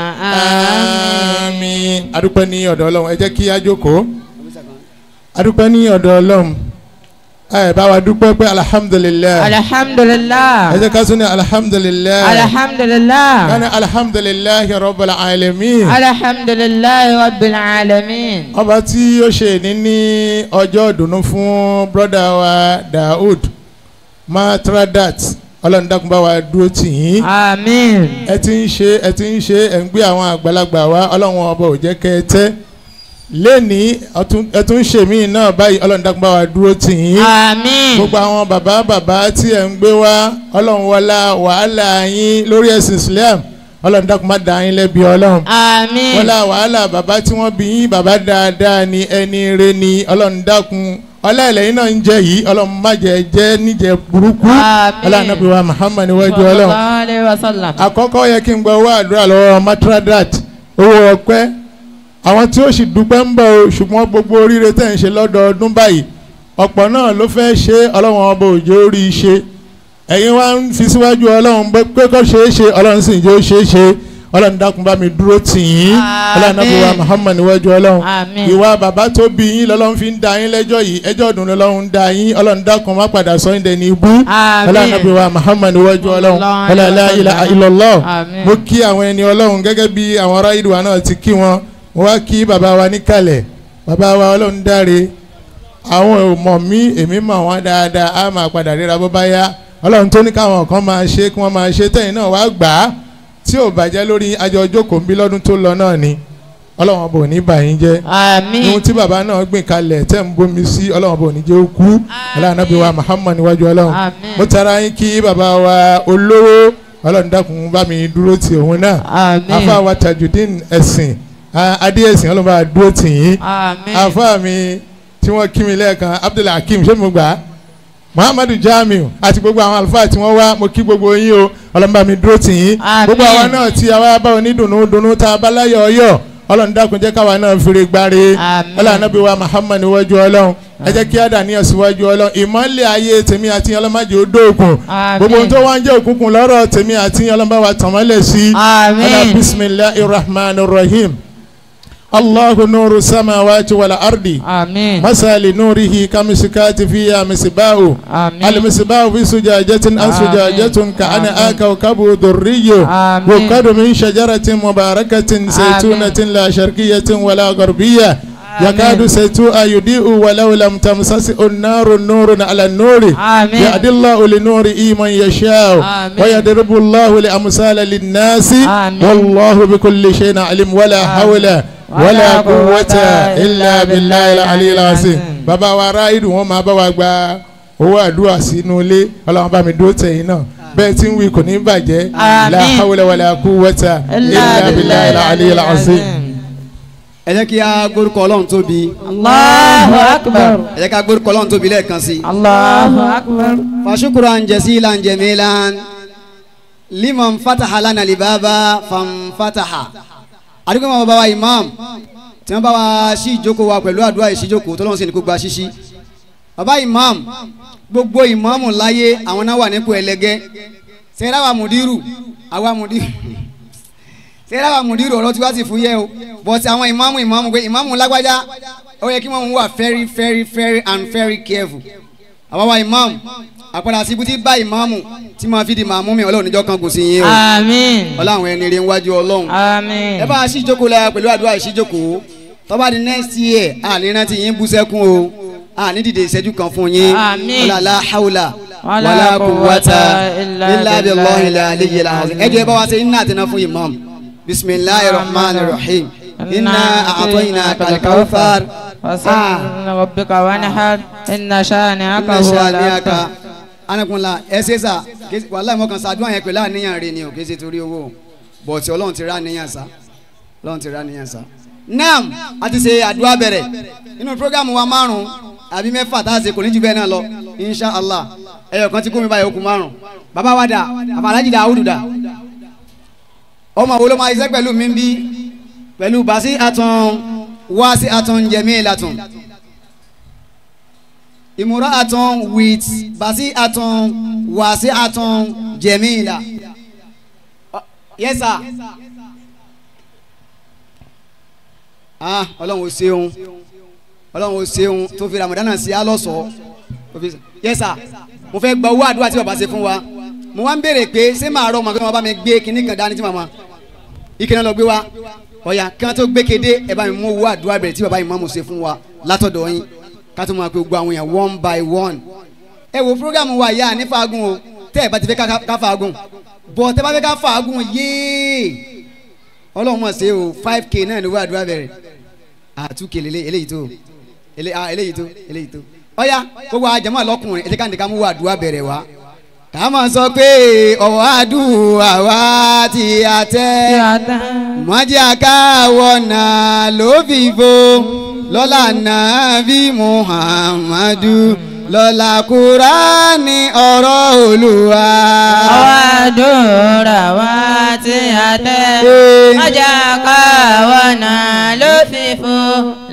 آمين adúpẹ́ ní ọ̀dọ̀ ọlọ́run ẹ jẹ́ kí a jókòó adúpẹ́ ní ọ̀dọ̀ ọlọ́run ẹ bá wa dúpẹ́ pé alhamdulilayi alhamdulillah ẹ jẹ́ ká sún ní alhamdulilayi alhamdulillah kani alhamdulilayi rabbil alamin alhamdulillah rabbil alamin ọba tí ó ṣe ní ní ọjọ́ ìdùnnú fún broda wa daoud matradat ọlọ́run dákun bá wa dúró tì yín amin ẹ ti ń ṣe ẹ ti ń ṣe ẹ ń gbé àwọn àgbàlagbà wá ọlọ́run ọba ò jẹ́ kẹ́ ẹ tẹ́ lẹ́ni ẹ tún ṣe míì náà báyìí ọlọ́run dákun bá wa dúró tì yín amin gbogbo àwọn bàbá bàbá tí ẹ̀ ń gbé wá ọlọ́run wọlá wàhálà yín lórí ẹ̀sìn islam ọlọ́run dákun má dá yín lẹ́bi ọlọ́run amin wọlá wàhálà bàbá tí wọ́n bí yín bàbá dáadáa ni ẹni re ni ọlọ́run dákun ọlọ́ọ̀lẹ́yìn náà ń jẹ yìí ọlọ́run má jẹ jẹ́ níjẹ burúkú Àmín. ọlọ́run nàbí wa muhammad wájú ọlọ́run sallallahu alaihi wasallam àkọ́kọ́ yẹ kí n gba owó àdúrà lọ́wọ́ matradat owó ọpẹ́ àwọn tí ó sì dúpẹ́ ń bọ̀ o ṣùgbọ́n gbogbo oríire tẹ̀ ń ṣe lọ́dọọdún báyìí ọ̀pọ̀ náà ló fẹ́ ṣe ọlọ́run ọba òjò orí ṣe ẹ̀yin wá ń fi síwájú ọlọ́run bó pé kó ṣeé ṣe ọlọ́run sì ń jẹ́ ó ṣeé ṣe ọlọ́run dákun bá mi dúró tì yín ọlọ́run náà fi wá muhammad níwájú ọlọ́run Àmín. ìwà bàbá tó bí yín lọ́lọ́run fi ń da yín lẹ́jọ́ yìí ẹjọ́ ọdún lọ́lọ́run ń da yín ọlọ́run dákun má padà sọ yín dẹni ibú Àmín. ọlọ́run náà fi wá muhammad níwájú ọlọ́run Ọlọ́run ọlọ́run la ilaha illallah Àmín. mo kí àwọn ẹni ọlọ́run gẹ́gẹ́ bí àwọn ará ìdùnnú náà ti kí wọn mo wá kí bàbá wa níkàlẹ̀ bàbá wa ọlọ́run dáre àwọn ò mọ̀ mí èmi mọ̀ wọ́n dáadáa á máa padà ríra bó bá yá ọlọ́run tó ní káwọn kan máa ṣe kí wọ́n máa ṣe tẹ̀yìn náà wá gbà á tí ò bàjẹ́ lórí àjọ jókòó ń bí lọ́dún tó lọ náà ni ọlọ́run bò ní bà yín jẹ́ àmín ohun tí bàbá náà gbìn kalẹ̀ tẹ́ ń bomi sí ọlọ́run bò ní jẹ́ ó kú ọlọ́run náà bí wa Muhammad níwájú ọlọ́run Àmín. mo tara yín kí bàbá wa olówó ọlọ́run dákun bá mi dúró ti òun náà àmín afa wa tajudeen ẹ̀sìn a- adé ẹ̀sìn ọlọ́run bá dúró tì yín àmín afa mi tí wọ́n kí mi lẹ́ẹ̀kan Abdullahi Hakeem ṣé mo gbà á Muhammadu Jamiu àti gbogbo àwọn àlùfáà tí wọ́n wá mo kí gbogbo yín o ọlọ́run bá mi dúró tì yín Àmín. gbogbo àwa náà tí àwa bá onídùnnú dunnú tá a bá láyọ̀ ọyọ̀ ọlọ́run dákun jẹ́ káwa náà fèrè gbáre Àmín. ọlọ́run anábì wa Muhammad níwájú ọlọ́run ẹ jẹ́ kí á dà níyàn síwájú ọlọ́run ìmọ̀lẹ̀ ayé tèmi àti ọlọ́mọdé ó dóògùn Àmín. gbogbo ohun tó wá ń jẹ́ òkùnkùn lọ́rọ̀ tèmi àti ọlọ́mọba wa tàn mọ́lẹ̀ sí Àmín. ọlá bisimilahi rahman rahim allahu nuru samawati wal ardi àmín masali nurihi kamisikati fiya misibahu àmín المصباح في زجاجة أو آمين. زجاجة كأنها كوكب دري آمين. يوقد من شجرة مباركة زيتونة لا شرقية ولا غربية يكاد زيتها يضيء ولو لم تمسسه النار نور على النور آمين. يهدي الله لنوره من يشاء آمين. ويضرب الله الأمثال للناس آمين. والله بكل شيء عليم ولا حول ولا قوة إلا بالله العلي العظيم bàbá wa ráìdù wọn máa bá wa gba owó àdúrà sínú ilé ọlọ́run bá mi dúró tẹ̀yìn náà bẹ́ẹ̀ tí ń wí kò ní bàjẹ́ Àmín. la hawla wala quwwata illa billahi al-ali al-azim. ẹ jẹ́ kí a gbórúkọ ọlọ́run tóbi Allahu akbar ẹ jẹ́ kí a gbórúkọ ọlọ́run tóbi lẹ́ẹ̀kan sí i. Allahu akbar فشكرا جزيلا جميلا لمن فتح لنا الباب فانفتح àdúgbò máa bá wa imam tí wọ́n bá wa ṣí ìjókòó wa pẹ̀lú àdúrà ìṣíjókòó tó lọ́n sì ní kó gba ṣíṣí bàbá imam gbogbo ìmáàmù láyé àwọn náà wà nípò ẹlẹgẹ́ sẹ́yìn àwa mùdírù àwa mùdírù sẹ́yìn àwa mùdírù ọ̀rọ̀ tí wá sì fún yẹ o but àwọn ìmáàmù ìmáàmù pé ìmáàmù lágbájá ó yẹ kí wọ́n wà very very very and very careful àwọn wa imam àpàdà síbi tí bá ìmáàmù tí máa fi di màmú mi ọlọ́run níjọ́ kan kò sí yín o àmín ọlọ́run ẹni rẹ̀ ń wájú ọlọ́run àmín ẹ bá a ṣí ìjókòó la pẹ̀lú àdúrà ìṣíjókòó tó bá di next year a ní rántí yín bú sẹ́kún o a ní dìde ìṣẹ́jú kan fún yín Àmín. wala la hawla Wala wala quwwata illa illa billahi billahi al-aliyyil azim ẹ jẹ́ ẹ bá wa ṣe iná àtẹná fún imam bisimilahi rahman rahim inna a'tainaka al-kawthar وصل ربك وانحر إن شانئك inna هو shani'aka الأبتر anakunla ẹ ṣe sà kí- wàhálà ìmọ̀kan ṣàdúrà yẹn pẹ̀lú àníyàn rẹ ni o kì í ṣe torí owó bọ̀tì ọlọ́run ti rà níyàn sá ọlọ́run ti rà níyàn sá. naam a ti ṣe àdúrà bẹ̀rẹ̀ nínú programu wa márùn àbí mẹ́fà tá a ṣe kò ní jù bẹ́ẹ̀ náà lọ insha allah ẹyọ kan ti kó mi báyìí okùn márùn bàbá wa dà àfàlájì dà áwùdù dà ọmọ wo ló máa ṣiṣẹ́ pẹ̀lú mi bí pẹ̀lú bàṣí àtún wá sí àtún jẹ̀mí ìlàtún ìmúra àtún with bàṣí àtún wá sí àtún jẹ̀mí ìlà. yes sir. ah ọlọ́run ò ṣeun ọlọ́run ò ṣeun tó fi ramadana sí alọ́sọ̀ọ́ tó fi yes sir mo fẹ́ gba owó àdúrà tí bàbá ṣe fún wa mo wá ń béèrè pé ṣé màá rọ ọmọ kí wọ́n bá mi gbé kinní kan dání tí màmá ike náà lọ gbé wa ọ̀yà kí wọ́n tó gbé kéde ẹ bá mi mú owó àdúrà bẹ̀rẹ̀ tí bàbá yìí máa mú ṣe fún wa látọ̀dọ̀ yín ká tó máa pe gbogbo àwọn èèyàn one by one ẹ wo programu wa yá ní faagun o tẹ́ ẹ bá ti fẹ́ ká- ká faagun bọ̀ tẹ́ bá fẹ́ ká faagun yéé ọlọ́run mọ̀ ṣe o five k náà ni owó àdúrà bẹ̀rẹ̀ àtúkè lélẹ̀ eléyìí tó ele- ah, eléyìí tó eléyìí tó ọ̀yà gbogbo àjẹmọ́ àlọ́kùnrin ẹ jẹ́ ká nìkan mú owó àdúrà bẹ̀rẹ̀ wá ká máa sọ pé ọ̀wọ́ àdúrà wa ti àtẹ́ mọ́jà káwọ́ náà ló fi fo lọ́la nàbí muhammadu lọ́la kúránì ọ̀rọ̀ olúwa. àwàdúrà wa tí a tẹ́ Ee. ọjà káwọn náà ló fi fún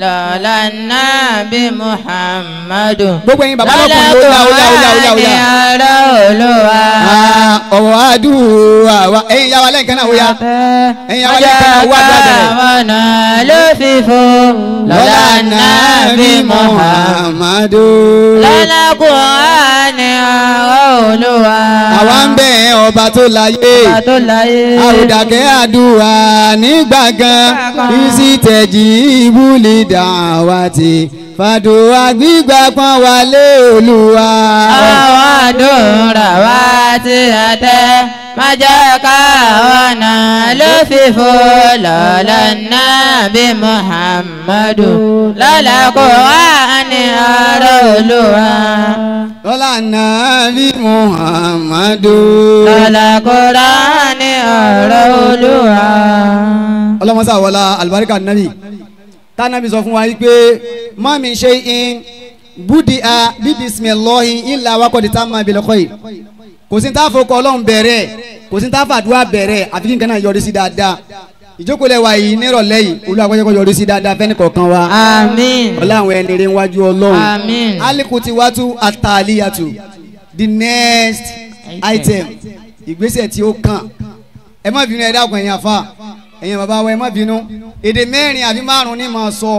lọ́la nàbí muhammadu. Gbogbo ẹ̀yin bàbá lọ́kùnrin ó yá ó yá ó yá ó yá ó ní yá. ara olúwa. Ah, ọ̀rọ̀ àdúrà wa ẹ̀yin yá wa lẹ́ǹkan náà ó yá. Ẹ̀yin àwọn ilé kan wá àdúrà bẹ̀rẹ̀. Ọjọ́ ló fi fò lọ́la nàbí muhammadu. Muhammadu. lọ́la kùránì ara olúwa. àwa ń bẹ̀ ọba tó láyé. Ọba tó láyé. àròdàkẹ́ àdúrà nígbàgán ìsì tẹ̀jì ìbúlì dàwátì fàdúrà gbígbà pọ́n wálé olúwa. àwọn àdúrà wa ti àtẹ má jẹ́ ká ọ̀nà ló fi fò lọ́la nàbí muhammadu lọ́la kùránì ara olúwa. lọ́la nàbí muhammadu. lọ́la kùránì ara olúwa. ọlọ́mọsá wọlá alibarika nabi tánàbí sọ fún wa yìí pé má mi ṣe in búdi a bí bisimilahi ilà wakọ̀ di tá a máa bẹ̀rẹ̀ kọ́ yìí kò sí tá a fọkọ ọlọ́run bẹ̀rẹ̀ kò sí tá a fàdúrà bẹ̀rẹ̀ àfi kí n kana yọrí sí dáadáa ìjókòó lẹ wa yìí nírọ̀lẹ́ yìí olú akọ́jọ́kọ́ yọrí sí dáadáa fẹ́ni kọ̀ọ̀kan wa àmín. ọlá àwọn ẹni rẹ̀ wájú ọlọ́run Àmín. alikuti watu ataliyatu the next item ìgbésẹ̀ tí ó kàn ẹ má bínú ẹ dákun ẹ̀yin àfa ẹ̀yin bàbá wa ẹ má bínú èdè mẹ́rin àbí márùn ní máa sọ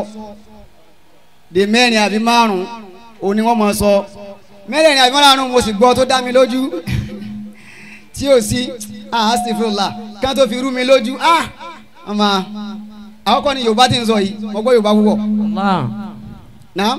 èdè mẹ́rin àbí márùn òun ni wọ́n máa sọ mẹ́rin àbí márùn mo sì gbọ́ tó dá mi lójú tí ò sí ah astaghfirullah kí wọ́n tó fi rú mi lójú ah ọmọ àkọ́kọ́ ni yorùbá ti ń sọ yìí mo gbọ́ yorùbá púpọ̀ Allah. náà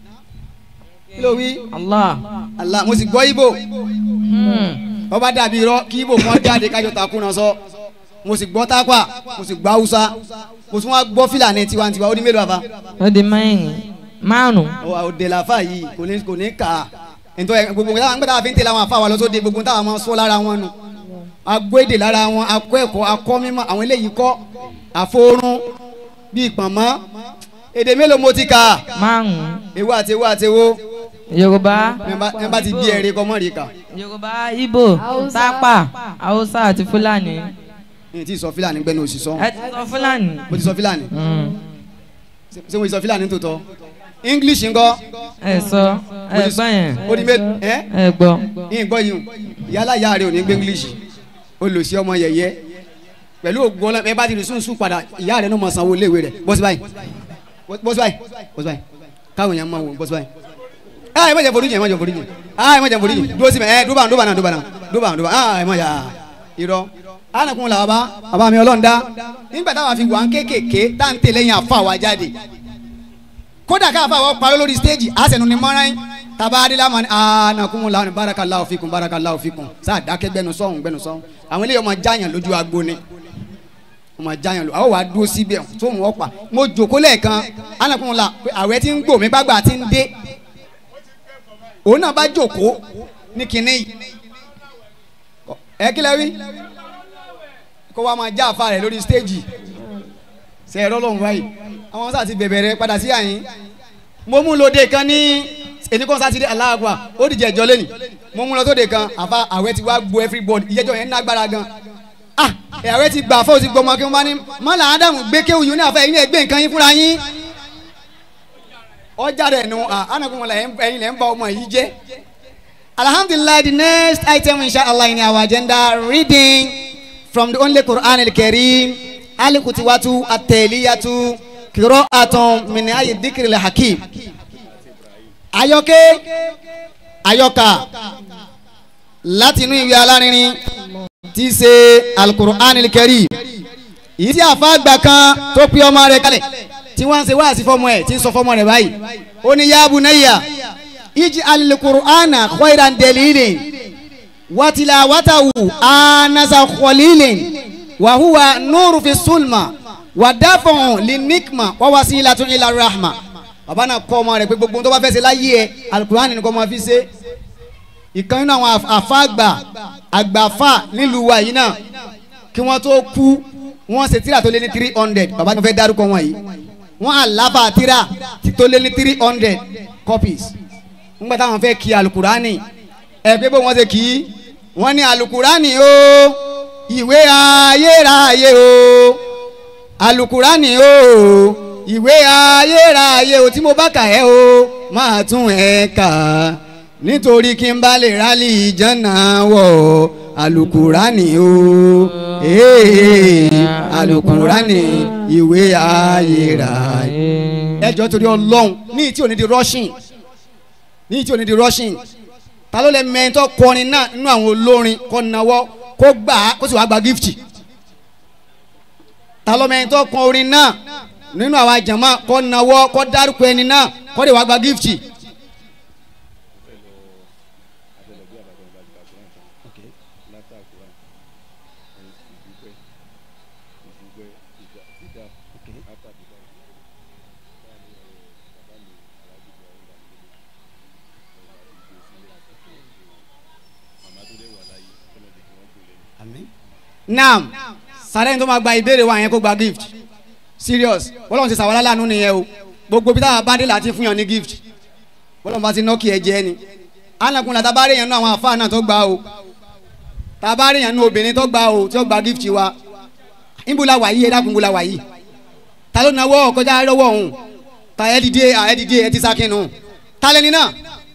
kí ló wí Allah. Allah mo sì gbọ́ ibo Hmm. ọba dàbí irọ́ kí ibo kan jáde kájọ takùnà sọ mo sì gbọ́ tápà mo sì gbọ́ haúsá mo sì wá gbọ́ fìlànà tiwantiwa ó ní mélòó àfa ó di mẹ́rin márùn. òde làfà yìí kò ní kò ní kà á ntọ́ ẹ gbogbo táwọn gbọ́dọ̀ àfi ń tẹ̀lé àwọn àfa wa lọ́sọ̀dẹ̀ gbogbo táwọn máa sọ lára wọn nu agbó èdè lára wọn akọ ẹ̀kọ́ akọ mímọ́ àwọn eléyìí kọ́ àforún bíi pọ̀nmọ́ èdè mélòó mo ti kà á márùn. ewu àti ewu àti ewu yorùbá ẹ bá ti bí ẹ̀rí kọ́ mọ́ rí kà yorùbá ibo tápà haúsá àti fúlàní. ní ti sọ fìlàní gbẹ́nu òsì sọ ẹ ti sọ fúlàní. mo ti sọ fìlàní Hmm. ṣé mo ti sọ fìlàní tó tọ́ english ńkọ́ ẹ sọ ẹ gbọ́ yẹn ó ní mé ẹ ẹ gbọ́. yín gbọ́ yìí o yálà ìyá rẹ ò ní gbé english ó lò sí ọmọ yẹ̀yẹ́ pẹ̀lú ògùn ọlọ́mọ ẹ bá ti rí sùnsùn padà ìyá rẹ ní ọmọ sanwó iléèwé rẹ bọ́sí báyìí bọ́sí báyìí bọ́sí báyìí káwọn èèyàn máa wò bọ́sí báyìí ẹ má jẹ forí jẹ ẹ má jẹ forí jẹ ẹ má jẹ forí jẹ dúró sí mi ẹ dúbà dúbà náà dúbà náà dúbà dúbà ẹ má yà irọ́ ánàkùn làwọn bá bàbá mi ọlọ́run dá nígbà táwọn fi wà ń kékèké tá ń tẹ̀lé yẹn àfa wa jáde kódà káfa wọ́n parọ́ lórí stéèjì àṣẹnu ni mọ́ra yín taba adila mani anakumu lawani barakallahu fikum barakallahu fikum sáà dákẹ́ gbẹnu sọ́hún gbẹnu sọ́hún àwọn eléyìí ọmọ jáyàn lójú agbo ni ọmọ jáyàn lójú àwọn wàá dúró síbẹ̀ tó mú ọ pa mo jòkó lẹ́ẹ̀kan anakumu la pé àwẹ̀ tí ń gbò mí gbàgbà tí ń dé òun náà bá jòkó ní kinní yìí ẹ kílẹ̀ wí kó wa máa já àfa rẹ̀ lórí stéèjì ṣe ẹ̀rọ lọ́hùn báyìí àwọn sáà ti bẹ̀bẹ̀ rẹ padà sí àyín mo mú lóde kan ní èmi kan sátidé aláàgbà ó dìjẹ́ ẹjọ́ lẹ́nu mo mú lọ sóde kan àfa àwẹ̀ ti wá gbo everybody ìyẹ́jọ́ yẹn nágbára gan ah àwẹ̀ ti gbà fóònù ti gbọmọ kí wọ́n bá ní mọ́là ádámù gbé kéwù yìí ní àfẹ́ yìí ní ẹgbẹ́ nǹkan yín fúnra yín ọjà rẹ̀ nu anagunmọ̀lá ẹ̀yin lẹ́ ń bá ọmọ yìí jẹ́ alhamdulilayi the next item inshallah in our agenda reading from the only Quran al-Karim alikutiwatu ateliyatu kiro aton mini ayi dikiri le hakim ayọkẹ ayọka láti inú ìwé alárinrin tí í ṣe alukur'an al-Karim yìí tí àfa àgbà kan tó pé ọmọ rẹ̀ kalẹ̀ tí wọ́n ń ṣe wáàsí fọmọ ẹ̀ tí ń sọ fọmọ rẹ̀ báyìí ó ní ya bunayya iji alukur'ana khayran dalilin watilawatahu anasa khalilin wa huwa nuru fi sulma wa dafa'un linikma wa wasilatun ila rahma bàbá náà kọ́ ọmọ rẹ̀ pé gbogbo tó bá fẹ́ ṣe láyé ẹ alukur'an ni kò máa fi ṣe ìkan nínú àwọn àfa àgbà àgbàfà nílùú wa yìí náà kí wọ́n tó kú wọ́n ṣe tíra tó lé ní three hundred bàbá tó fẹ́ dárúkọ wọn yìí wọ́n àlàbà tíra tó lé ní three hundred copies ńgbà táwọn fẹ́ kí alukurani ẹ pé bó wọ́n ṣe kí wọ́n ní alukurani o ìwé ayérayé o alukurani o ìwé ayérayé o tí mo bá kà ẹ́ o máa tún ẹ̀ kà nítorí kí n bá lè rálì ìjànà wọ̀ alukurani o ee alukurani ìwé ayérayé ẹjọ́ torí ọlọ́run ní tí ò ní di rushing ní tí ò ní di rushing ta ló lẹ mẹ́tọ́ kọrin náà nínú àwọn olórin kọ́ nawọ́ kó gbà á kó sì wá gba gift ta ló mẹ́tọ́ kọ orin náà nínú àwọn àjàmá kọ́ nawọ́ kọ́ dárúkọ ẹni náà kọ́ lè wá gba gift. naam sàrẹ́ni tó máa gba ìbéèrè wa yẹn kó gba gift serious bọ́lá ti sàwọn aláàánú nìyẹn o gbogbo bí táwọn bá dé láti fún yàn ní gift bọ́lá bá ti nọ́ọ̀kì ẹ̀ jẹ́ ni alakun la tabari yẹn nú àwọn àfáà náà tó gba o tabari yẹn nú obìnrin tó gba o tí ó gba gift wa ìbúlá wàyí ẹ dákun ìbúlá wàyí ta ló nawọ́ kọjá lọ́wọ́ òun ta ẹ dìde ẹ dìde ẹ ti sákìnnù ta lẹni náà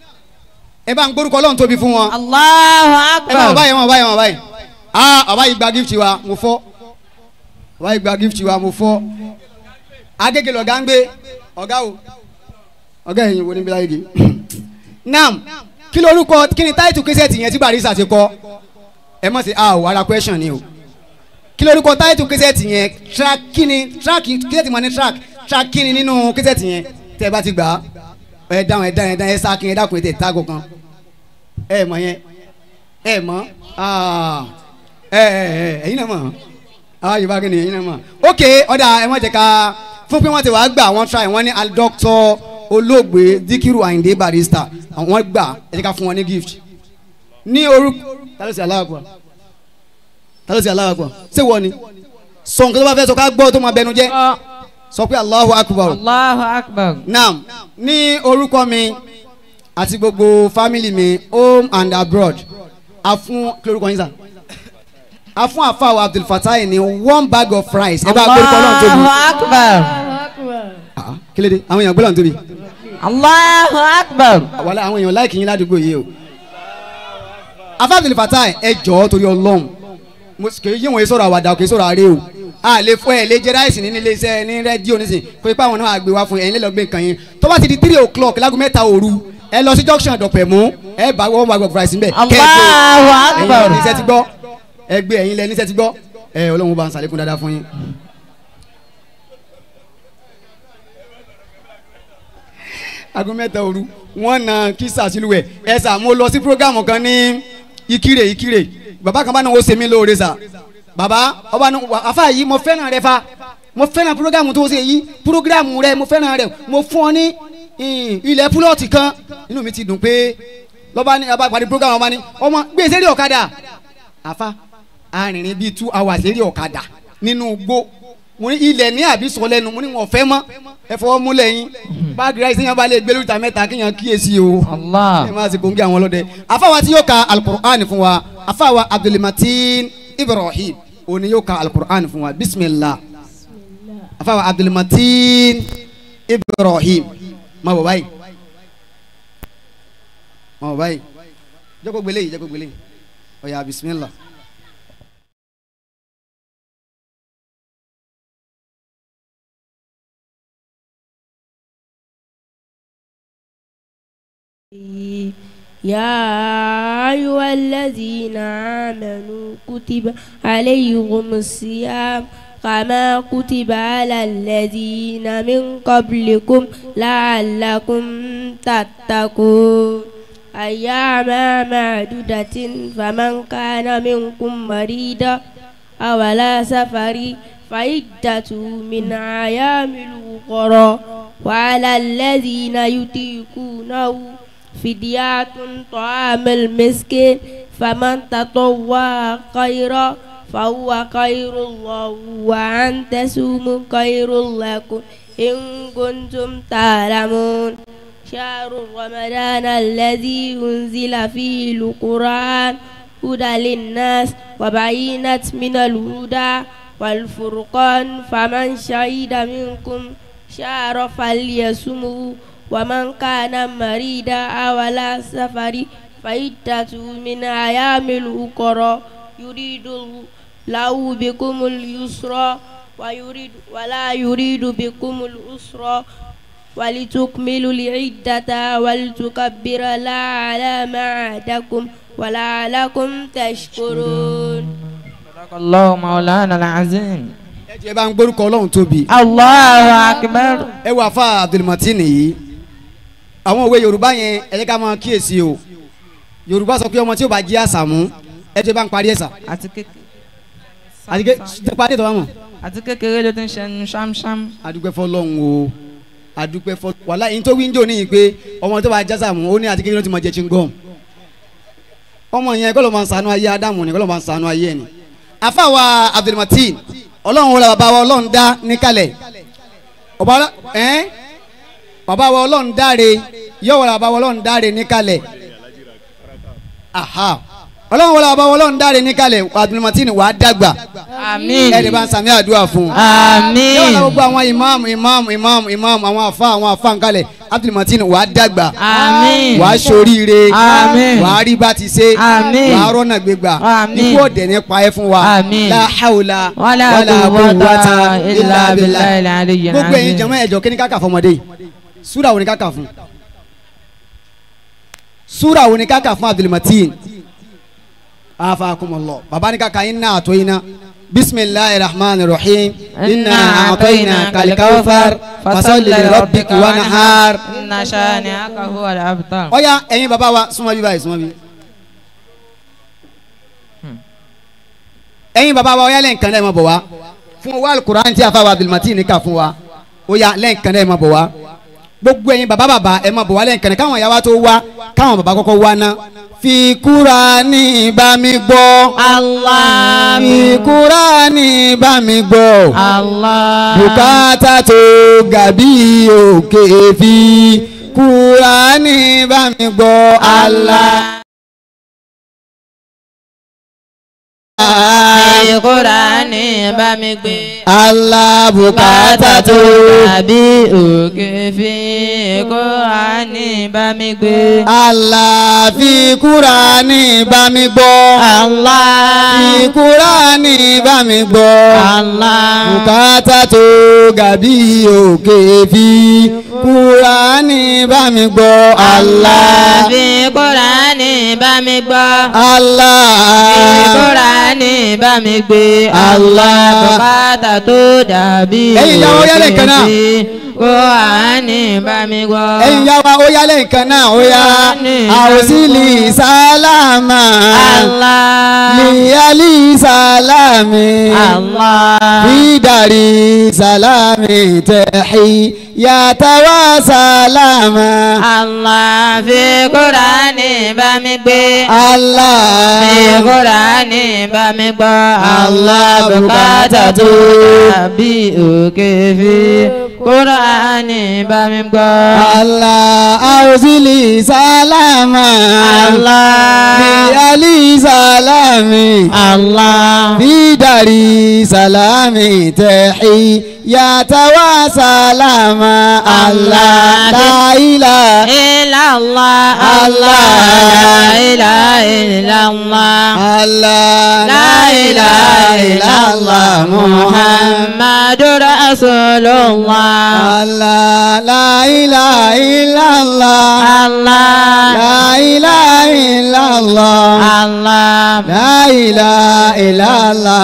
ẹ bá ń gbórúkọ Ọlọ́run tóbi fún wọn Allahu ẹ bá wọn akbar. báyìí wọn báyìí wọn báyìí ah ọba yìí gba gift wa mo fọ ọba yìí gba gift wa mo fọ agége lọ̀gá ń gbé ọ̀gá o ọ̀gá ẹ̀yìn wo ni bí láyé nam kí lorúkọ kí ni táìtù kẹsẹ̀tì yẹn tí barisa ti kọ ẹ mọ̀ sí ah o ara question ni o kí lorúkọ táìtù kẹsẹ̀tì yẹn track kí ni track kẹsẹ̀tì mọ̀ ní track track kí ni nínú kẹsẹ̀tì yẹn tẹ́ ẹ bá ti gbà á ẹ dáhùn ẹ dáhùn ẹ dáhùn ẹ sá kí ẹ dákun ẹ tẹ̀ tágò kan ẹ mọ̀ yẹn ẹ mọ̀ ah ẹ ẹ ẹ ẹyin náà mọ̀ ah yorùbá kí ni ẹyin náà mọ̀ ok ọ̀dà ẹ wọ́n jẹ́ ká fún pé wọ́n ti wàá gbà wọ́n try wọ́n ní aldoctor olóògbé dikiru ayinde barista wọ́n gbà ẹ jẹ́ ká fún wọn ní gift ní orúkọ tálọ́ sí aláwọ̀ pọ̀ tálọ́ sí aláwọ̀ pọ̀ ṣé wọ́n ni sọ nǹkan tó bá fẹ́ sọ ká gbọ́ tó máa bẹnu jẹ́ sọ pé Allahu akbar Allahu akbar. naam ní orúkọ mi àti gbogbo family mi home and abroad a fún kí lorúkọ yín sà a fún àfàwọ̀ Abdul Fatai ní one bag of rice ẹ bá gbórúkọ Ọlọ́run tóbi Allahu akbar. Ah, kí ló dé àwọn èèyàn gbọ́dọ̀ tóbi Allahu akbar. wàlẹ́ àwọn èèyàn láìkì yín ládùúgbò yìí o afa Abdul Fatai ẹ jọ̀ọ́ torí Ọlọ́run mo kì í yí wọn sọ̀rọ̀ àwàdà kì í sọ̀rọ̀ àárẹ̀ o a lè fọ ẹ lè jẹ ráìsì nínú iléeṣẹ́ ní rédíò nísìnyí kó ipa àwọn náà àgbè wá fún ẹ̀yin lẹ́lọ́gbé nǹkan yín tó bá ti di three o'clock lágùn mẹ́ta òru ẹ lọ sí junction dọ̀pẹ̀ mú ẹ bá wọ́n wá gbọ̀ fúráìsì ńbẹ̀ Allahu akbar. ẹ̀yin níṣẹ́ ti gbọ́ ẹ gbé ẹ̀yin lẹ níṣẹ́ ti gbọ́ ẹ Ọlọ́run bá ń sàlékún dáadáa fún yín. aago mẹ́ta òru wọ́n na kísà sílùwẹ̀ ẹ sà mo lọ sí programu kan ní ìkírè ìkírè bàbá kan bá náà ó ṣe mí lóore sà bàbá ọba náà wà àfa yìí mo fẹ́ràn rẹ fa mo fẹ́ràn programu tó ṣe yìí programu rẹ mo fẹ́ràn rẹ mo fún ọ ní ìn, ilẹ̀ púlọ̀tì kan inú mi ti dùn pé lọ́ba ní ọba pàdé programu ọba ní ọmọ gbé sẹ́rí ọ̀kadà àfa arìnrìn bíi two hours sẹ́rí ọ̀kadà nínú gbó mo ní ilẹ̀ ní àbí sọ lẹ́nu mo ní wọn fẹ́ mọ́ ẹ fọwọ́ múlẹ̀ yín báàgì ráìsì yẹn bá lè gbé lóríta mẹ́ta kéèyàn kíyèsí o Allah. ẹ máa ṣe kóńgé àwọn ọlọ́dẹ afáwa tí yóò ka alukur'an fún wa afáwa abdulmatin ibrahim òní yóò ka alukur'an fún wa bisimilah afáwa abdulmatin ibrahim má bọ̀ báyìí má bọ̀ báyìí jẹ́ kó gbélé yìí jẹ́ kó gbélé yìí ó yá bisimilah. يا أيها الذين آمنوا كتب عليكم الصيام كما كتب على الذين من قبلكم لعلكم تتقون أياما معدودة فمن كان منكم مريضا أو على سفر فعدة من أيام الأخرى وعلى الذين يطيقونه فدية طعام المسكين فمن تطوع خيرا فهو خير الله وأن تسوموا خير لكم إن كنتم تعلمون شهر رمضان الذي أنزل فيه القرآن هدى للناس وبينت من الهدى والفرقان فمن شهد منكم شهر فليصمه ومن كان مريدا أو على سفر فعدة من أيام أخرى يريد الله بكم اليسر ويريد ولا يريد بكم العسر ولتكملوا العدة ولتكبر الله على ما هداكم ولعلكم تشكرون صدق الله مولانا العظيم ẹ jẹ́ bá ń gbórúkọ ọlọ́run tóbi. الله أكبر ẹ wà fà abdulmatin yìí àwọn òwe yorùbá yẹn ẹ jẹ́ ká máa kíyèsí o yorùbá sọ pé ọmọ tí ó bá jí àṣàmú ẹ jẹ́ bá ń parí ẹ̀sà àti kékeré àti ké tẹ parí ètò wa mọ̀. àti kékeré ló ti ń ṣẹnu ṣámṣám. adúpẹ́ fọlọ́run o adúpẹ́ fọlọ́run wàhálà yìí tó wíńdò níyì pé ọmọ tó bá já àṣàmú ó ní àti kékeré ló ti máa jẹ chingom ọmọ yẹn kọ́ ló máa ń ṣàánú ayé ádámù ni kọ́ ló máa ń ṣàánú ayé ẹ̀ ni àfàwà abdulmatin ọlọ́run wọlé bàbá wa ọlọ́run dá níkàlẹ̀ ọba ọlọ́- ẹ́n bàbá wa ọlọ́run dáre yóò wọlé bàbá wa ọlọ́run dáre níkàlẹ̀ aha ọlọ́run wọlé bàbá wa ọlọ́run dáre níkàlẹ̀ abdulmatin wàá dàgbà àmín ẹ̀ẹ́dẹ̀ bá ń sàmì àdúrà fún un àmín yóò wọlé gbogbo àwọn imam imam imam imam àwọn afa àwọn afa nkàlẹ̀ abdulmatin wàá dàgbà àmín wàá ṣoríire Àmín. wàá rí bá ti ṣe Àmín. wàá rọ́nà gbégbà Àmín. ikú ọ̀dẹ̀ nípa ẹ fún wa Àmín. la hawla wala quwwata illa billahi al-aliyyil gbogbo ẹ̀yin azim. jama ẹ̀jọ̀ kí ni ká kà fún ọmọdé yìí súra wo ni ká kà fún súra wo ni ká kà fún abdulmatin afakumullah baba ni ká kà inna atoyina bisimilahi rahman rahim inna atoyina kalikawfar fasalli rabbika wanahar inna shani'aka huwa al-abtar. ọ̀ya ẹ̀yin baba wa súnmọ́ bí báyìí súnmọ́ bí. ẹ̀yin baba wa ọ̀ya lẹ́ǹkan náà ẹ̀ máa bọ̀ wá fún wa alukur'an tí a fa wa abdulmatin ní ká fún wa ọ̀ya lẹ́ǹkan náà ẹ̀ máa bọ̀ wá gbogbo ẹ̀yin baba baba ẹ̀ máa bọ̀ wá lẹ́ǹkan náà káwọn ìyá wa tó wá káwọn baba kọ́kọ́ wá ná. fi Kùránì bá mi gbọ́. Allah fi Kùránì bá mi gbọ́. Allah. bùkátà tó gàbí òkè fi Kùránì bá mi gbọ́. Allah. Fi Kùránì bá mi gbé. Allah bùkátà tó. Àbí òkè fi Kùránì bá mi gbé. Allah fi Kùránì bá mi gbọ́. Allah. fi Kùránì bá mi gbọ́. Allah. bùkátà tó gàbí òkè fi Kùránì bá mi gbọ́. Allah. Fi Kùránì bá mi gbọ́. Allah. Fi Kùránì bá mi gbé. Allah. Bùkátà tó dàbí Ẹ̀yin ìyàwó yálẹ̀ kan náà. fi Kùránì bá mi gbọ́. ẹ̀yin yá wa ó yálẹ̀ nǹkan náà ó yá àwòsílì sálámà Allah. lìyálì sálámì Allah. bídàrí sálámì tẹ̀hí yàtàwá sálámà Allah fi Kùránì bá mi gbé. Allah Fi Kùránì bá mi gbọ́. Allah bùkátà tó dàbí òkè fi Kùránì bá mi gbọ́. Allah àwòsílì sálámà Allah. lìyálì sálámì. Allah. bidari salami tehi ya tawa salama Allah la ilaha Illallah. Allah. La ilaha illallah. Allah La ilaha illallah. Muhammadur Rasulullah. Allah la ilaha illallah Allah. la ilaha illallah Allah. la ilaha illallah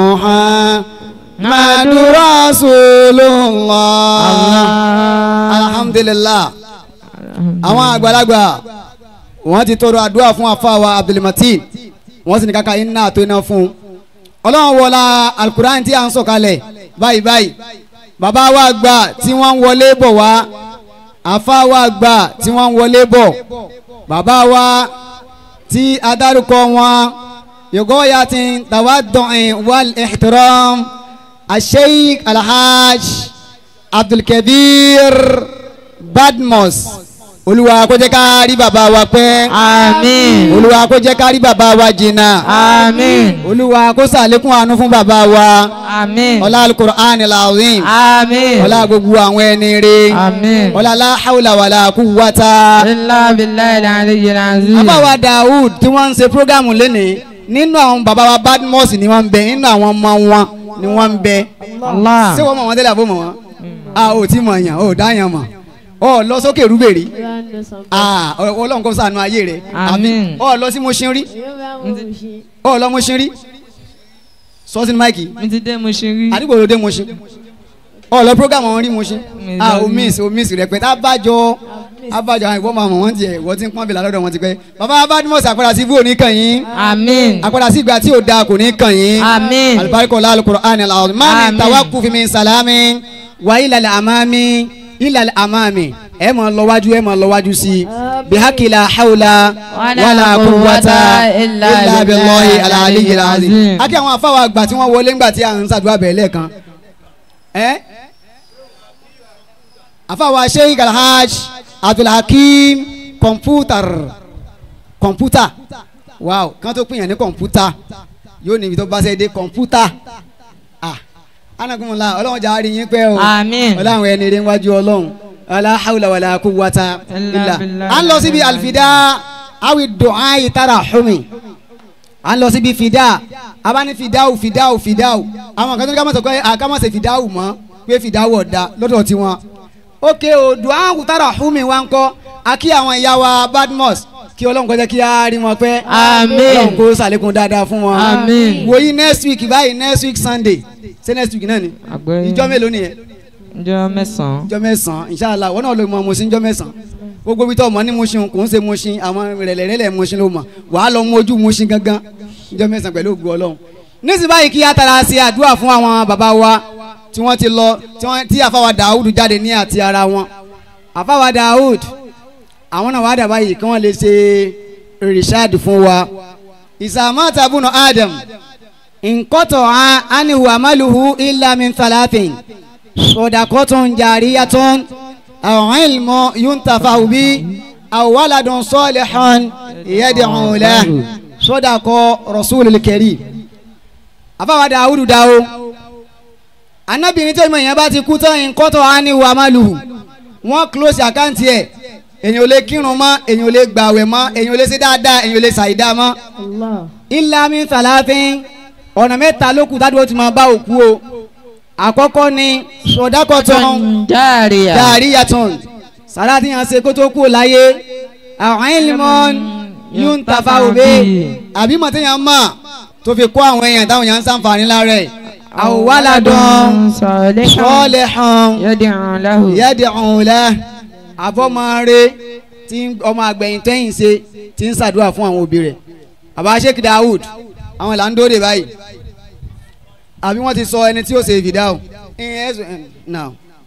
Muhammadur Rasulullah alhamdulillah àwọn àgbàlagbà wọ́n ti tọrọ àdúrà fún àfàwà abdulmatin wọ́n sì ní kàkà iná àtò iná fún un ọlọ́run wọlá alukur'an tí a ń sọ̀kalẹ̀ báyìí báyìí bàbá wa gbà tí wọ́n ń wọlé bọ̀ wá àfàwà gbà tí wọ́n ń wọlé bọ̀ bàbá wa tí adarúkọ wọn yògó ya ti tawaddu'i wal ihtiram asheik alhaj abdulkabir badmus olúwa kó jẹ́ ká rí bàbá wa pẹ́ àmín olúwa kó jẹ́ ká rí bàbá wa jìnnà àmín olúwa kó ṣàlékún àánú fún bàbá wa àmín ọlá alukur'an alazim àmín ọlá gbogbo àwọn ẹni rè àmín ọlá la hawla wala quwwata. ilá billahi al-aliyyil azim. àbáwá Daoud tí wọ́n ń ṣe programu lénìí nínú àwọn bàbá wa Badmus ni wọ́n ń bẹ nínú àwọn ọmọ wọn ni wọ́n ń bẹ. Allah ṣé wọ́n mọ̀ wọ́n tẹ́lẹ̀ àbó mọ̀ wọ́n. a ò tí mọ̀ yàn ò dá yàn mọ̀ ọ lọ sókè rúbèrè a ọlọ́run kó ṣàánú ayé rẹ̀ Àmín. ọ lọ sí Mushin rí ọ lọ Mushin rí sọ sínú máìkì mi ti dé mo ṣe rí. àdúgbò ló dé Mushin ọ lọ program wọn rí Mushin Mi a lọ ò rí. miss ò miss rẹpẹtẹ abájọ abájọ àwọn ìwọ́n máa mọ̀ wọ́n tiẹ̀ wọ́n ti ń pọ́n bìlà lọ́dọ̀ wọn ti pẹ́ bàbá Badmus àpàdà sí ibú òní kàn yín àmín àpàdà sí ìgbà tí ò da kò ní kàn yín àmín alibarika la alukur'an alazim maa min Àmín. tawakufi min salami wa ilal amami ilal amami ẹ máa lọ wájú ẹ máa lọ wájú sí i bihakila hawla Wala wala quwwata quwwata illa illa billahi billahi alaliyyil azim. azim. akí àwọn afáwa àgbà tí wọ́n wọlé ńgbà tí à ń ṣàdúrà bẹ̀rẹ̀ lẹ́ẹ̀kan ẹ́ afáwa sheikh alhaj abdulhakeem kọ̀mpútàr kọ̀mpútà wow kán tó pìyàn ní kọ̀mpútà yóò níbi tó bá ṣe dé kọ̀mpútà ah anagunmọ̀lá ọlọ́run jà á rí yín pẹ́ o àmín ọlọ́run ẹni rẹ̀ wájú ọlọ́run ala hawla wala quwwata Illa illa billah. à ń lọ síbi alfida awi du'a tarahumi à ń lọ síbi fida abáni fidawu fidawu fidawu àwọn kan tó ní ká má sọ pé ká má ṣe fidawu mọ́ pé fidawu ọ̀dà lọ́dọ̀ tiwọn ok o du'a tarahumi wa ń kọ́ akí àwọn ìyá wa Badmus kí ọlọ́run kó jẹ́ kí á rí wọn pẹ́ Àmín. ọlọ́run kó ṣàlékún dáadáa fún wọn Àmín. wòyí next week báyìí next week Sunday ṣé next week náà ni àgbẹ̀ ìjọ mélòó nìyẹn ìjọ mẹ́sàn-án ìjọ mẹ́sàn-án inshallah wọn náà ló mọ Mushin ìjọ mẹ́sàn-án gbogbo ibi tó mọ ní Mushin kò ń ṣe Mushin àwọn rẹ̀lẹ̀rẹ̀lẹ̀ Mushin ló mọ̀ wàá lọ mú ojú Mushin gangan ìjọ mẹ́sàn-án pẹ̀lú ògùn ọlọ́run nísìnyí báyìí kí á tara ṣe àdúrà fún àwọn bàbá wa tí wọ́n ti lọ tí wọ́n tí àfáwà Dawud jáde ní àti ara wọn àfáwà Dawud àwọn náà wàá dà báyìí kí wọ́n lè ṣe rìṣáàdì fún wa ìsàmọ́ta bùnú Adam nkọ́tọ̀ anihu amaluhu illa min thalathin sodakotun jariyatun aw ilmu yuntafa bi aw waladun salihun yad'u lahu sodako rasulil karim afawa dawudu dawo anabini tẹ́ ìmọ̀ yẹn bá ti kú tán nkọ́tọ̀ anihu amaluhu wọ́n close àkáǹtì ẹ̀ èyàn ò lè kírun mọ́ èyàn ò lè gbàwẹ̀ mọ́ èyàn ò lè ṣe dáadáa èyàn ò lè ṣàìdá mọ́ illa min thalathin ọ̀nà mẹ́ta ló kù tádùn ó ti máa bá òkú o àkọ́kọ́ ni sọ̀dákọ̀tàn járíà dàríyàtàn sàrà tí yàn ṣe kó tó kú láyé àwọn ìlímọ̀n yóò ń tafa òbí àbí mọ̀ tí yàn mọ̀ tó fi kó àwọn èèyàn táwọn yàn ń sàǹfààní lára ẹ̀ àwọn wàládùn sọ́ọ̀lẹ̀ hàn yad'u lahu yẹ́dẹ̀ ọ̀hún lẹ́ àfọ́mọ́re tí ọmọ àgbẹ̀yìn tẹ́yìn ṣe ti ń ṣàdúrà fún àwọn òbí rẹ̀ bàbá Sheikh Daoud àwọn là ń dóde báyìí àbí wọ́n ti sọ ẹni tí ó ṣe fìdáù ìyẹn ẹ̀sùn ẹ̀ náà.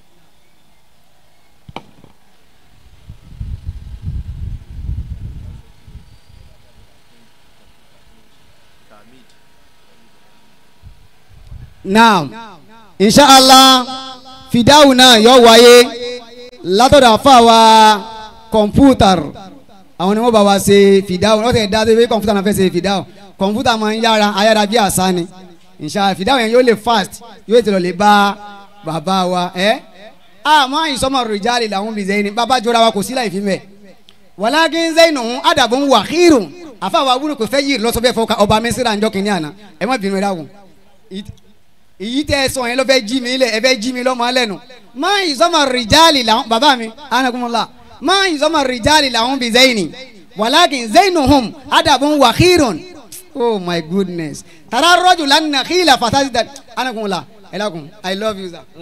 now inshallah fìdáù náà yóò wáyé látọ̀dọ̀ àfàwà kọ̀mpútàr àwọn ni wọ́n bá wa ṣe fìdáù wọ́n tẹ̀ dá tó pé kọ̀mpútà náà fẹ́ ṣe fìdáù kọ̀mpútà máa ń yára ayára bí àṣà ni inshallah fìdáù yẹn yóò lè fast yóò tẹ̀lé lè bá bàbá wa ẹ́ àmọ́ ìsọmọ rìjálì làwọn bí zẹ́yìn bàbá jọra wa kò sí láì fi mẹ́ wàlákin zẹ́yìn nù adàbọ̀ ń wà kírun àfàwà wúlò kò fẹ́ yìí lọ́sọ̀ bẹ́ẹ̀ fọ́ ọba mísírà ńjọ́ kìnìún àná ẹ má bínú ẹ dáhùn èyí tẹ ẹ sọ yẹn lọ fẹ́ jí mi lẹ ẹ fẹ́ jí mi lọ́mọ lẹ́nu má ìsọmọ rìjálì làwọn bàbá mi anagunmọ́lá má ìsọmọ rìjálì làwọn bí zẹ́yìn wàlákin zẹ́yìn hum adàbọ̀ wà kírun oh my goodness tara rọ́jù lánàá kíla fatasi da anagunmọ́lá ẹ lákun i love you sir.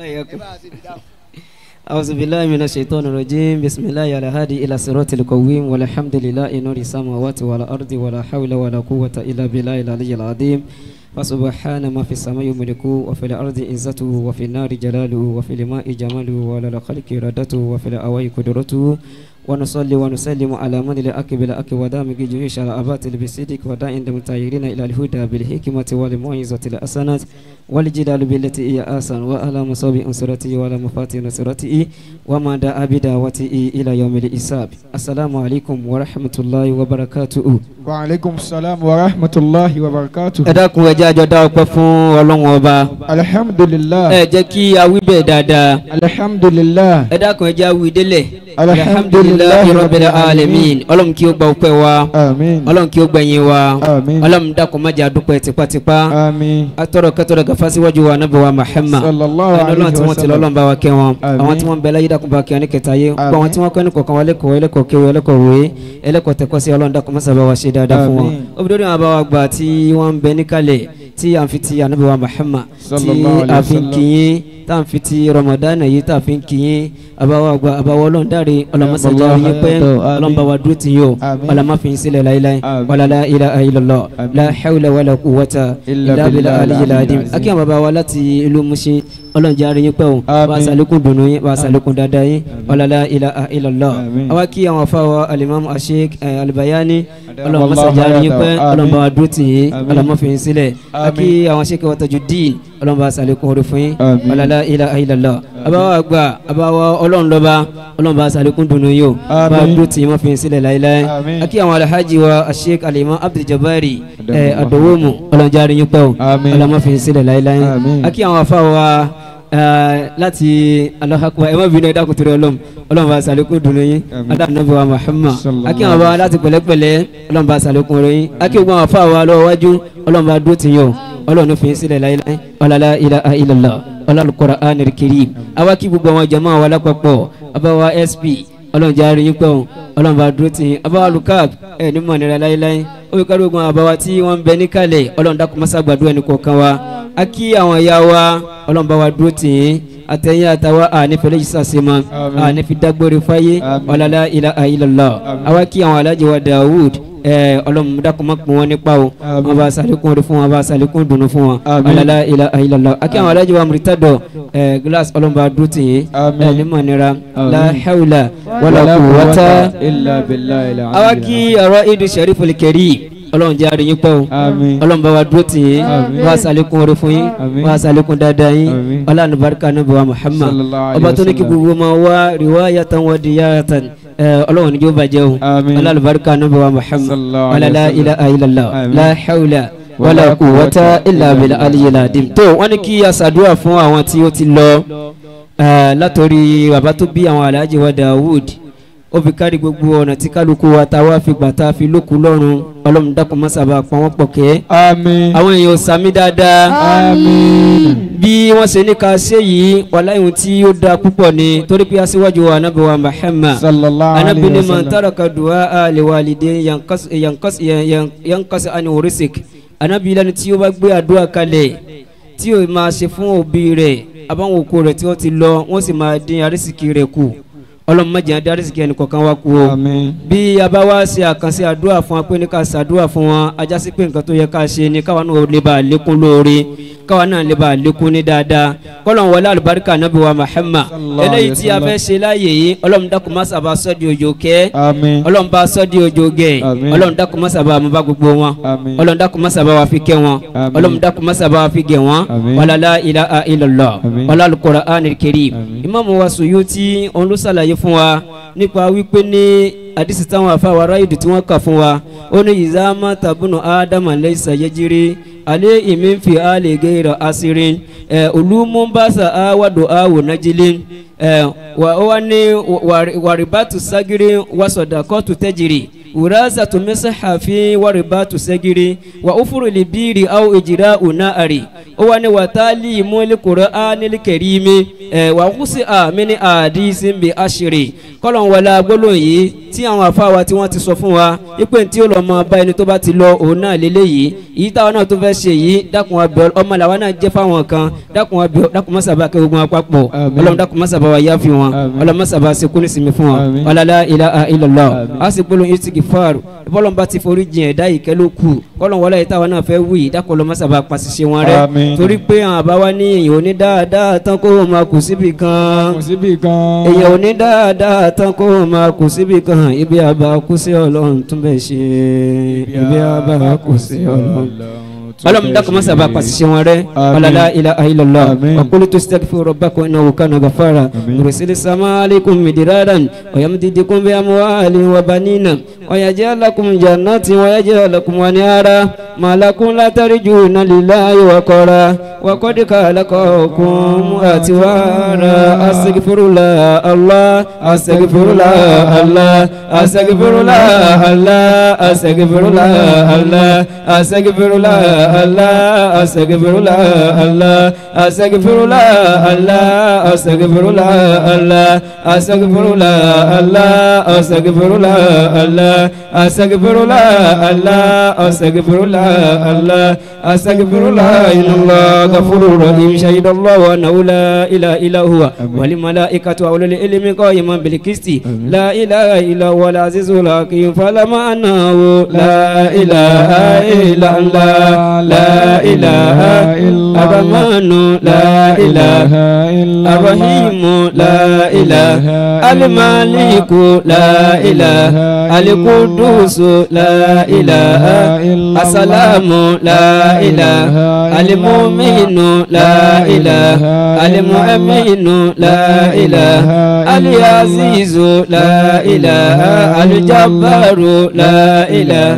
أعوذ بالله من الشيطان الرجيم بسم الله على هادي إلى صراط القويم والحمد لله نور السماوات والأرض ولا حول ولا قوة إلا بالله العلي العظيم فسبحان ما في السماء ملكه وفي الأرض عزته وفي النار جلاله وفي الماء جماله وعلى الخلق إرادته وفي الأواء قدرته ونصلي ونسلم على من الأكبر الأكبر ودامج جيوش على أبات بالصدق وداع عند المتايرين إلى الهدى بالحكمة والموعظة الحسنات والجدال بالتي هي أحسن وعلى مصاب أنصرته وعلى مفاتيح نصرته وما دعا بدعوته إلى يوم الحساب السلام عليكم ورحمة الله وبركاته wa aleykum salaam wa rahmatulahi wa barakatu. ẹ dákun ẹ jẹ́ àjọ dá ọpẹ́ fún ọlọ́run ọba alhamdulilah ẹ jẹ́ kí a wí bẹ́ẹ̀ dáadáa alhamdulilah ẹ dákun ẹ jẹ́ a wí délẹ̀ alhamdulilayi rabbil alamin ọlọ́run kí ó gba ọpẹ́ wa amin ọlọ́run kí ó gbẹ̀yìn wa amin ọlọ́run dákun má jẹ́ àdúpẹ́ tipátipá amin atọ́rọ̀ kẹtọ́rọ̀ gàfá síwájú wa nábì wa Muhammad sallallahu ẹni ọlọ́run tí alayhi wọ́n wa ti lọ ọlọ́run sallam bá wa kẹ́ wọn Àmín. àwọn tí wọ́n ń bẹ láyé dákun bá kẹ́ wọn ní kẹta yé gbọ́ àwọn Àmín. tí wọ́n kọ́ ní kọ̀ọ̀kan wa lẹ́kọ̀ọ́ ẹlẹ́kọ̀ọ́ kéwì ẹlẹ́kọ̀ọ́ wòye ẹlẹ́kọ̀ọ́ tẹ̀kọ́ sí ọlọ́run dákun mọ́sá bá wa ṣe dáadáa fún wọn Àmín. obìnrin àwọn abáwa gbà tí wọ́n ń bẹ níkàlẹ̀ tí à ń fi ti ànábì wa Muhammad tí Sallallahu alayhi a wa fi ń sallam. kìyìn tá à ń fi ti Ramadan yìí tá a fi ń kìyìn abáwa gbà abáwa ọlọ́run dáre ọlọ́mọsàjà Àmín. yín pẹ́ Àmín. ọlọ́run bá wa dúró tì yín o Àmín. ọlọ́mọ fi ń sílẹ̀ láíláí Àmín. wàlá la ilaha illallah Àmín. la hawla wala quwwata Illa illa billahi billahi aliyyil al-aliyyil azim azim. akíyàn bàbá wa láti ìlú Mushin ọlọ́run jẹ́ àárín yín pẹ́ o Àmín. wà á sàlékún dùnú yín wà á sàlékún dáadáa yín wàlá la ilaha illallah Àmín. àwa kí àwọn afáwa alimami asheik alibayani ọlọ́run Wallahu masajà àárín yín pẹ́ hayatahu. ọlọ́run bá wa dúró tì yín Àmín. ọlọ́run má fi yín sílẹ̀ Àmín. akí àwọn sheik wa Tajuddin ọlọ́run bá a sàlékún orí fún yín Àmín. wàlá la ilaha illallah àbáwá àgbà àbáwá ọlọ́run lọ́ba ọlọ́run bá a sàlékún dùnú yín o bá a Àmín. dúró tì yín má fi yín sílẹ̀ láéláé Àmín. akí àwọn alhaji wa asheik alimam Abdul Jabari Adamu ẹ̀ Allah. adowomu ọlọ́run jẹ́ àárín yín pẹ́ o Àmín. ọlọ́run má fi yín sílẹ̀ láéláé Àmín. akí àwọn afáwa láti alahakuba ẹ má bínú ẹ dákun torí ọlọ́run ọlọ́run bá sàlékún dùnú yín Àmín. adáàbò wa Muhammad Sallallahu akí àwọn afáwa láti pẹ̀lẹ́pẹ̀lẹ́ ọlọ́run bá sàlékún rẹ̀ yín akí gbogbo àwọn afáwa lọ́wọ́ wájú ọlọ́run bá dúró tìyàn ọlọ́run ní fi yín sílẹ̀ láíláí ọlọ́lá ilaha illallah ọlọ́run Qur'anil Karim àwa kí gbogbo àwọn jama wa lápapọ̀ abawa SP ọlọ́run jẹ́ àárín yín pẹ́ o ọlọ́run bá dúró tì yín abawa lukab ẹ̀ ní mọ̀ nira láíláí ó fi kárí ogun àbáwá tí wọ́n ń bẹ níkàlẹ̀ ọlọ́run dákun mọ́sá gbàdúrà ẹnì kọ̀ọ̀kan wa a kí àwọn ìyá wa ọlọ́run bá wa dúró tì yín àtẹ̀yìn àtàwọn ànífẹ̀lẹ́ yìí sàṣemọ́ Àmín. ànífi dágbére fáyé Àmín. ọ̀làlá ilaha illallah Àmín. àwa kí àwọn alájẹ wa Dawud ẹ ọlọ́run dákun má pín wọn nípa o Àmín. wọn bá sàlékún orí fún wọn bá sàlékún dùnú fún wọn Àmín. ọ̀làlá ilaha illallah a kí àwọn alájẹ wa Muritado ẹ glass ọlọ́run bá dúró tì yín Àmín. ẹ ní mọ̀ nira Àmín. la hawla wala quwwata illa billahi al-aliyyil àwa kí ọ̀rọ̀ idu shariful karim ọlọ́run jẹ́ àríyìn pẹ́ o Àmín. ọlọ́run bá wa dúró tì yín Àmín. wá sàlékún orí fún yín Àmín. wá sàlékún dáadáa yín Àmín. ọlọ́run barika níbi wa Muhammad Sallallahu alayhi ọba wa tó ní kí sallam. gbogbo ma wá riwayatan wa diyatan ẹ ọlọ́run níjó bàjẹ́ o Àmín. ọlọ́run barika níbi wa Muhammad Sallallahu wala alayhi la wa sallam. ilaha illallah Àmín. la hawla wala Wala quwwata quwwata illa bil aliyyil azim tó wọ́n ní kí a ṣàdúrà fún àwọn tí ó ti lọ ẹ látọ̀rí bàbá tó bí àwọn alhaji wa Dawud ó fi kárí gbogbo ọ̀nà tí kálukú wa ta wá fi gbà tá a fi lókun lọ́rùn ọlọ́run dákun má sábà pa wọ́n pọ̀ kẹ́ àmín àwọn èèyàn ò sàmì dáadáa àmín bí wọ́n ṣe ní ká ṣe yìí wàhálà ìhun tí ó da púpọ̀ ni torí pé aṣíwájú wa anábì wa Muhammad sallallahu anábì alayhi ni wa man sallam taraka du'a li walidayhi yanqas yanqas yan- yanqas an risik anábì lẹ́nu tí ó bá gbé àdúrà kalẹ̀ tí ó máa ṣe fún òbí rẹ̀ àbáwọn òkú rẹ̀ tí wọ́n ti lọ wọ́n sì máa dín arísìkì rẹ̀ kù ọlọ́run má jẹ́ á dín arísìkì ẹnì kọ̀ọ̀kan wá kú o àmín bí a bá wá ṣe àkànṣe àdúrà fún wa pé ní ká ṣàdúrà fún wọn ajá sí pé nǹkan tó yẹ ká ṣe ni káwa náà lè bá a lékún lóore káwa náà lè bá a lékún ní dáadáa kọ́lọ̀ wọlé alùbáríkà nàbí wa Muhammad Sallallahu eléyìí alayhi tí a wa fẹ́ ṣe láàyè yìí ọlọ́run dákun má sábà sọ́ di òjò kẹ́ àmín ọlọ́run bá sọ́ di òjò gẹ̀ Àmín. ọlọ́run dákun má sábà mú bá gbogbo wọn àmín ọlọ́run dákun má sábà wá fi kẹ́ wọn Àmín. ọlọ́run dákun má sábà wá fi gẹ̀ wọn Àmín. wala la ilaha illallah Àmín. wala al-Qur'anil karim Àmín. ìmáàmù wa Suyuti òun ló ṣàlàyé fún wa nípa wípé ní àdìsí táwọn afáwa ráyìdì tí wọ́n kà fún wa ó ní ìzámá tàbùnù ádámà laysa yajri alẹ́ ìmínfi àlẹ́ gẹ́rọ asirin ẹ̀ olùmúbàṣà àwàdò àwò nájílẹ̀ ẹ̀ wà ó wá ní wàrìbátù ságírí wàsọ̀dàkọ́tù tẹ́jìrì wùrázà tó mẹ́sàáfì wàrìbátù ságírí wà ó fúru lè bíìrì àwọn ìjìrá ònà àrè ó wá ní wàtálì mọ́lẹ́kùrọ̀ ánìlẹ́kẹ̀rìmí ẹ̀ wà ó sì àmì ní àdìsí bí àṣírí kọ́lọ̀ ń wọlé agbólóhùn yìí tí àwọn afáwa tí wọ́n ti sọ fún wa ipò tí ó lọ mọ bá ẹni tó bá ti lọ òun náà lélẹ́yìí èyí táwọn náà tó fẹ́ ṣe yìí dákun wa bẹ̀ ọmọ làwọn náà jẹ́ fáwọn kan dákun wa bẹ̀ dákun mọ́sàbá kẹ́ gbogbo wọn papọ̀ Àmín. ọlọ́run dákun mọ́sàbá wa yá fi wọn Àmín. ọlọ́run mọ́sàbá ṣe kúrò sinmi fún wọn Àmín. ọlọ́lá ilaha illallah Àmín. a sì gbólóhùn istighfar bọ́lọ́n bá ti forí jìn ẹ̀dá ìkẹ́ ló kù kọ́lọ̀ wọlé yìí táwọn náà fẹ́ wù yìí dákọ̀lọ́ mọ́sàbà pàṣẹ wọn rẹ Àmín. torí pé àwọn àbáwá ní èèyàn ò ní dáadáa tán kó o máa kù síbi kan kò síbi kan. èèyàn ò ní dáadáa tán kó o máa kù síbi kan ibi àbá kù sí ọlọ́run tún bẹ̀ ṣe ibi àbá kù sí ọlọ́run ọlọ́run dákun mọ́sá bá pàṣẹ wọn rẹ ọ̀làlá ilà ayélujára Àmín. ọ̀kúlù tó sítẹ́kì fún rọ̀bà kan iná wò kánà gàfàrà rùsílẹ̀ sàmà aleikum midiradan ọ̀yàm dídí kún bí amúhàlì wà banina ọ̀yàjẹ́ alákùn jannati wọ̀yàjẹ́ alákùn wà ní ara màlákùn látàrí jù náà lílá ayé kọ́ra wàkọ́dí kàlákọ̀ọ́kùn àti wàrà asèkìfúrúlà allah asèkìfúrúlà allah asèkìfúrúlà allah asèkìfúrúlà allah asèkìfúrúlà allah asèkìfúrúlà allah asèkìfúrúlà allah asèkìfúrúlà allah asèkìfúrúlà allah asèkìfúrúlà allah asèkìfúrúlà allah asèkìfúrúlà allah asèkìfúrúlà inallah غفور رحيم شهد الله أنه لا إله إلا هو والملائكة وأولو العلم قائما بالقسط لا إله إلا هو العزيز الحكيم فلما أنه لا إله إلا الله لا إله إلا الرحمن لا إله إلا الرحيم لا إله المالك لا إله القدوس لا إله السلام لا إله المؤمن لا إله المؤمن لا إله العزيز لا إله الجبار لا إله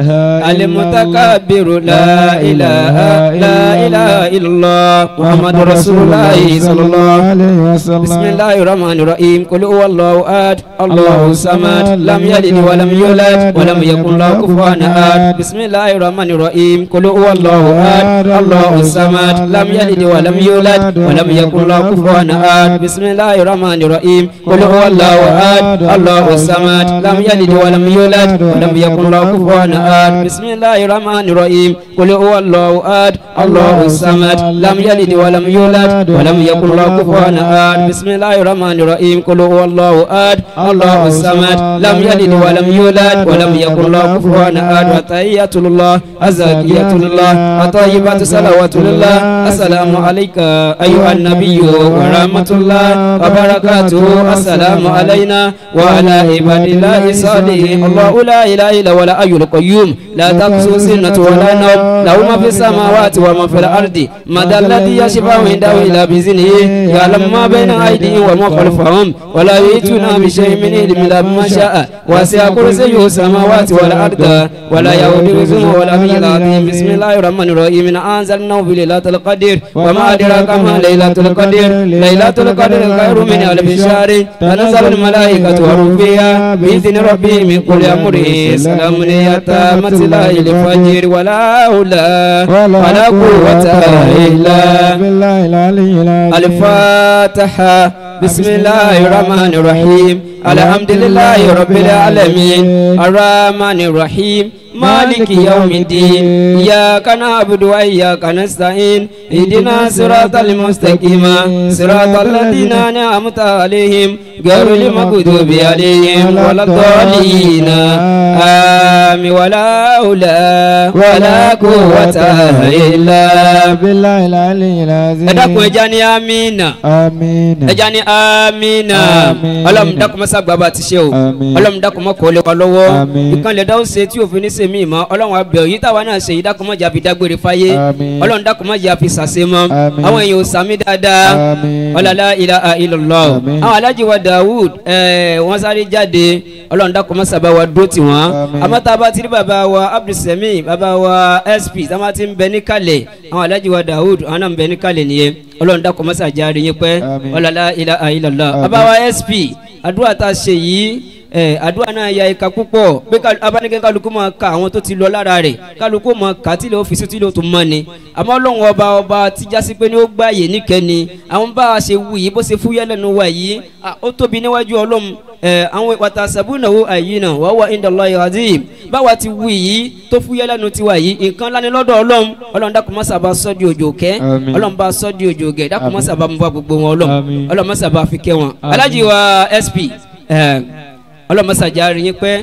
المتكبر لا إله لا إله إلا الله محمد رسول الله صلى الله عليه وسلم بسم الله الرحمن الرحيم قل هو الله أحد الله الصمد لم يلد ولم يولد ولم يكن له كفوا أحد بسم الله الرحمن الرحيم قل هو الله أحد الله الصمد لم يلد ولم يولد ولم يكن له كفوا أحد بسم الله الرحمن الرحيم قل هو الله أحد الله الصمد لم يلد ولم يولد ولم يكن له كفوا أحد بسم الله الرحمن الرحيم قل هو الله أحد الله الصمد لم يلد ولم يولد ولم يكن له كفوا أحد بسم الله الرحمن الرحيم قل هو الله أحد الله الصمد لم يلد ولم يولد ولم يكن له كفوا أحد وتحية الله أزكية الله وطيبات صلوات الله السلام عليك أيها النبي ورحمة الله وبركاته السلام علينا وعلى عباد الله الصالحين الله لا إله إلا هو الحي القيوم لا تقصو سنة ولا نوم له ما في السماوات وما في الأرض مدى الذي يشفع عنده إلا بإذنه يعلم ما بين أيديهم وما خلفهم ولا يأتون بشيء من علم إلا بما شاء وسع كرسيه السماوات والأرض ولا يؤوده حفظهما ولا به العظيم بسم الله الرحمن الرحيم إن أنزلناه في ليلة القدر وما أدراك ما ليلة القدر ليلة القدر خير من ألف شهر تنزل الملائكة والروح فيها بإذن ربهم من كل أمر سلام هي تامت لا الفجر ولا حول ولا قوة إلا بالله العلي العظيم الفاتحة بسم الله الرحمن الرحيم الحمد لله رب العالمين الرحمن الرحيم مالك يوم الدين إياك نعبد وإياك نستعين اهدنا صراط المستقيم صراط الذين أنعمت عليهم غير المغضوب عليهم ولا الضالين آمين ولا حول ولا قوة إلا بالله العلي العظيم ẹ dákun ẹja ní amínà آمين ẹja ní amínà Àmín. ọlọ́run dákun mọ́sá gbàgbà ti ṣe o Àmín. ọlọ́run dákun mọ́ kọ́ lé wa lọ́wọ́ Àmín. ìkànnì ẹ̀dá ó ṣe tí òfin ní ṣe mí mọ́ ọlọ́run abẹ́ òyìn táwa náà ṣe yìí dákun mọ́ jà fi dágbére fáyé Àmín. ọlọ́run dákun mọ́ jà fi ṣàṣe mọ́ Àmín. àwọn èèyàn ò sàmì dáadáa Àmín. ọlọ́lá ilaha illallah Àmín. àwọn alájí wa Dawud ẹ̀ wọ́n sáré jáde ọlọ́run dákun mọ́ sábà wa dúró tì wọ́n Àmín. àmọ́ tá a bá ti rí bàbá wa Abdulsami bàbá wa SP tá a bá ti ń bẹ níkàlẹ̀ àwọn alájí wa Dawud àwọn náà ń bẹ níkàlẹ̀ nìyẹn ọlọ́run dákun mọ́ sàjáre yín pẹ́ Àmín. ọlọ́lá ilaha illallah Àmín. bàbá wa SP àdúrà tá a ṣe yìí ẹ àdúrà náà ya ìka púpọ̀ pé ká- abánikẹ́ kálukú máa ka àwọn tó ti lọ lára rẹ̀ kálukú máa kà á tí ilé ọ́fíìsì tí ilé tó mọ́ ni àmọ́ ọlọ́run ọba ọba tí jásí pé ní ó gbààyè níkẹ́ni àwọn bá a ṣe wù yìí bó ṣe fúyẹ́ lẹ́nu wa yìí à, ó tóbi níwájú ọlọ́run ẹ àwọn wàtà sàbúnàwó àyè náà wà wà indallahi azim báwa ti wù yìí tó fúyẹ́ lẹ́nu tiwa yìí nǹkan lání lọ́dọ̀ ọlọ́run ọlọ́run dákun má sábà sọ́ di òjò kẹ́ Àmín. ọlọ́run bá sọ́ di òjò gẹ̀ dákun má Àmín. sábà mú bá gbogbo wọn ọlọ́run Àmín. ọlọ́run má sábà fi kẹ́ wọn Àmín. alájí wa SP ẹ ọlọ́mọsàjà rí yín pẹ́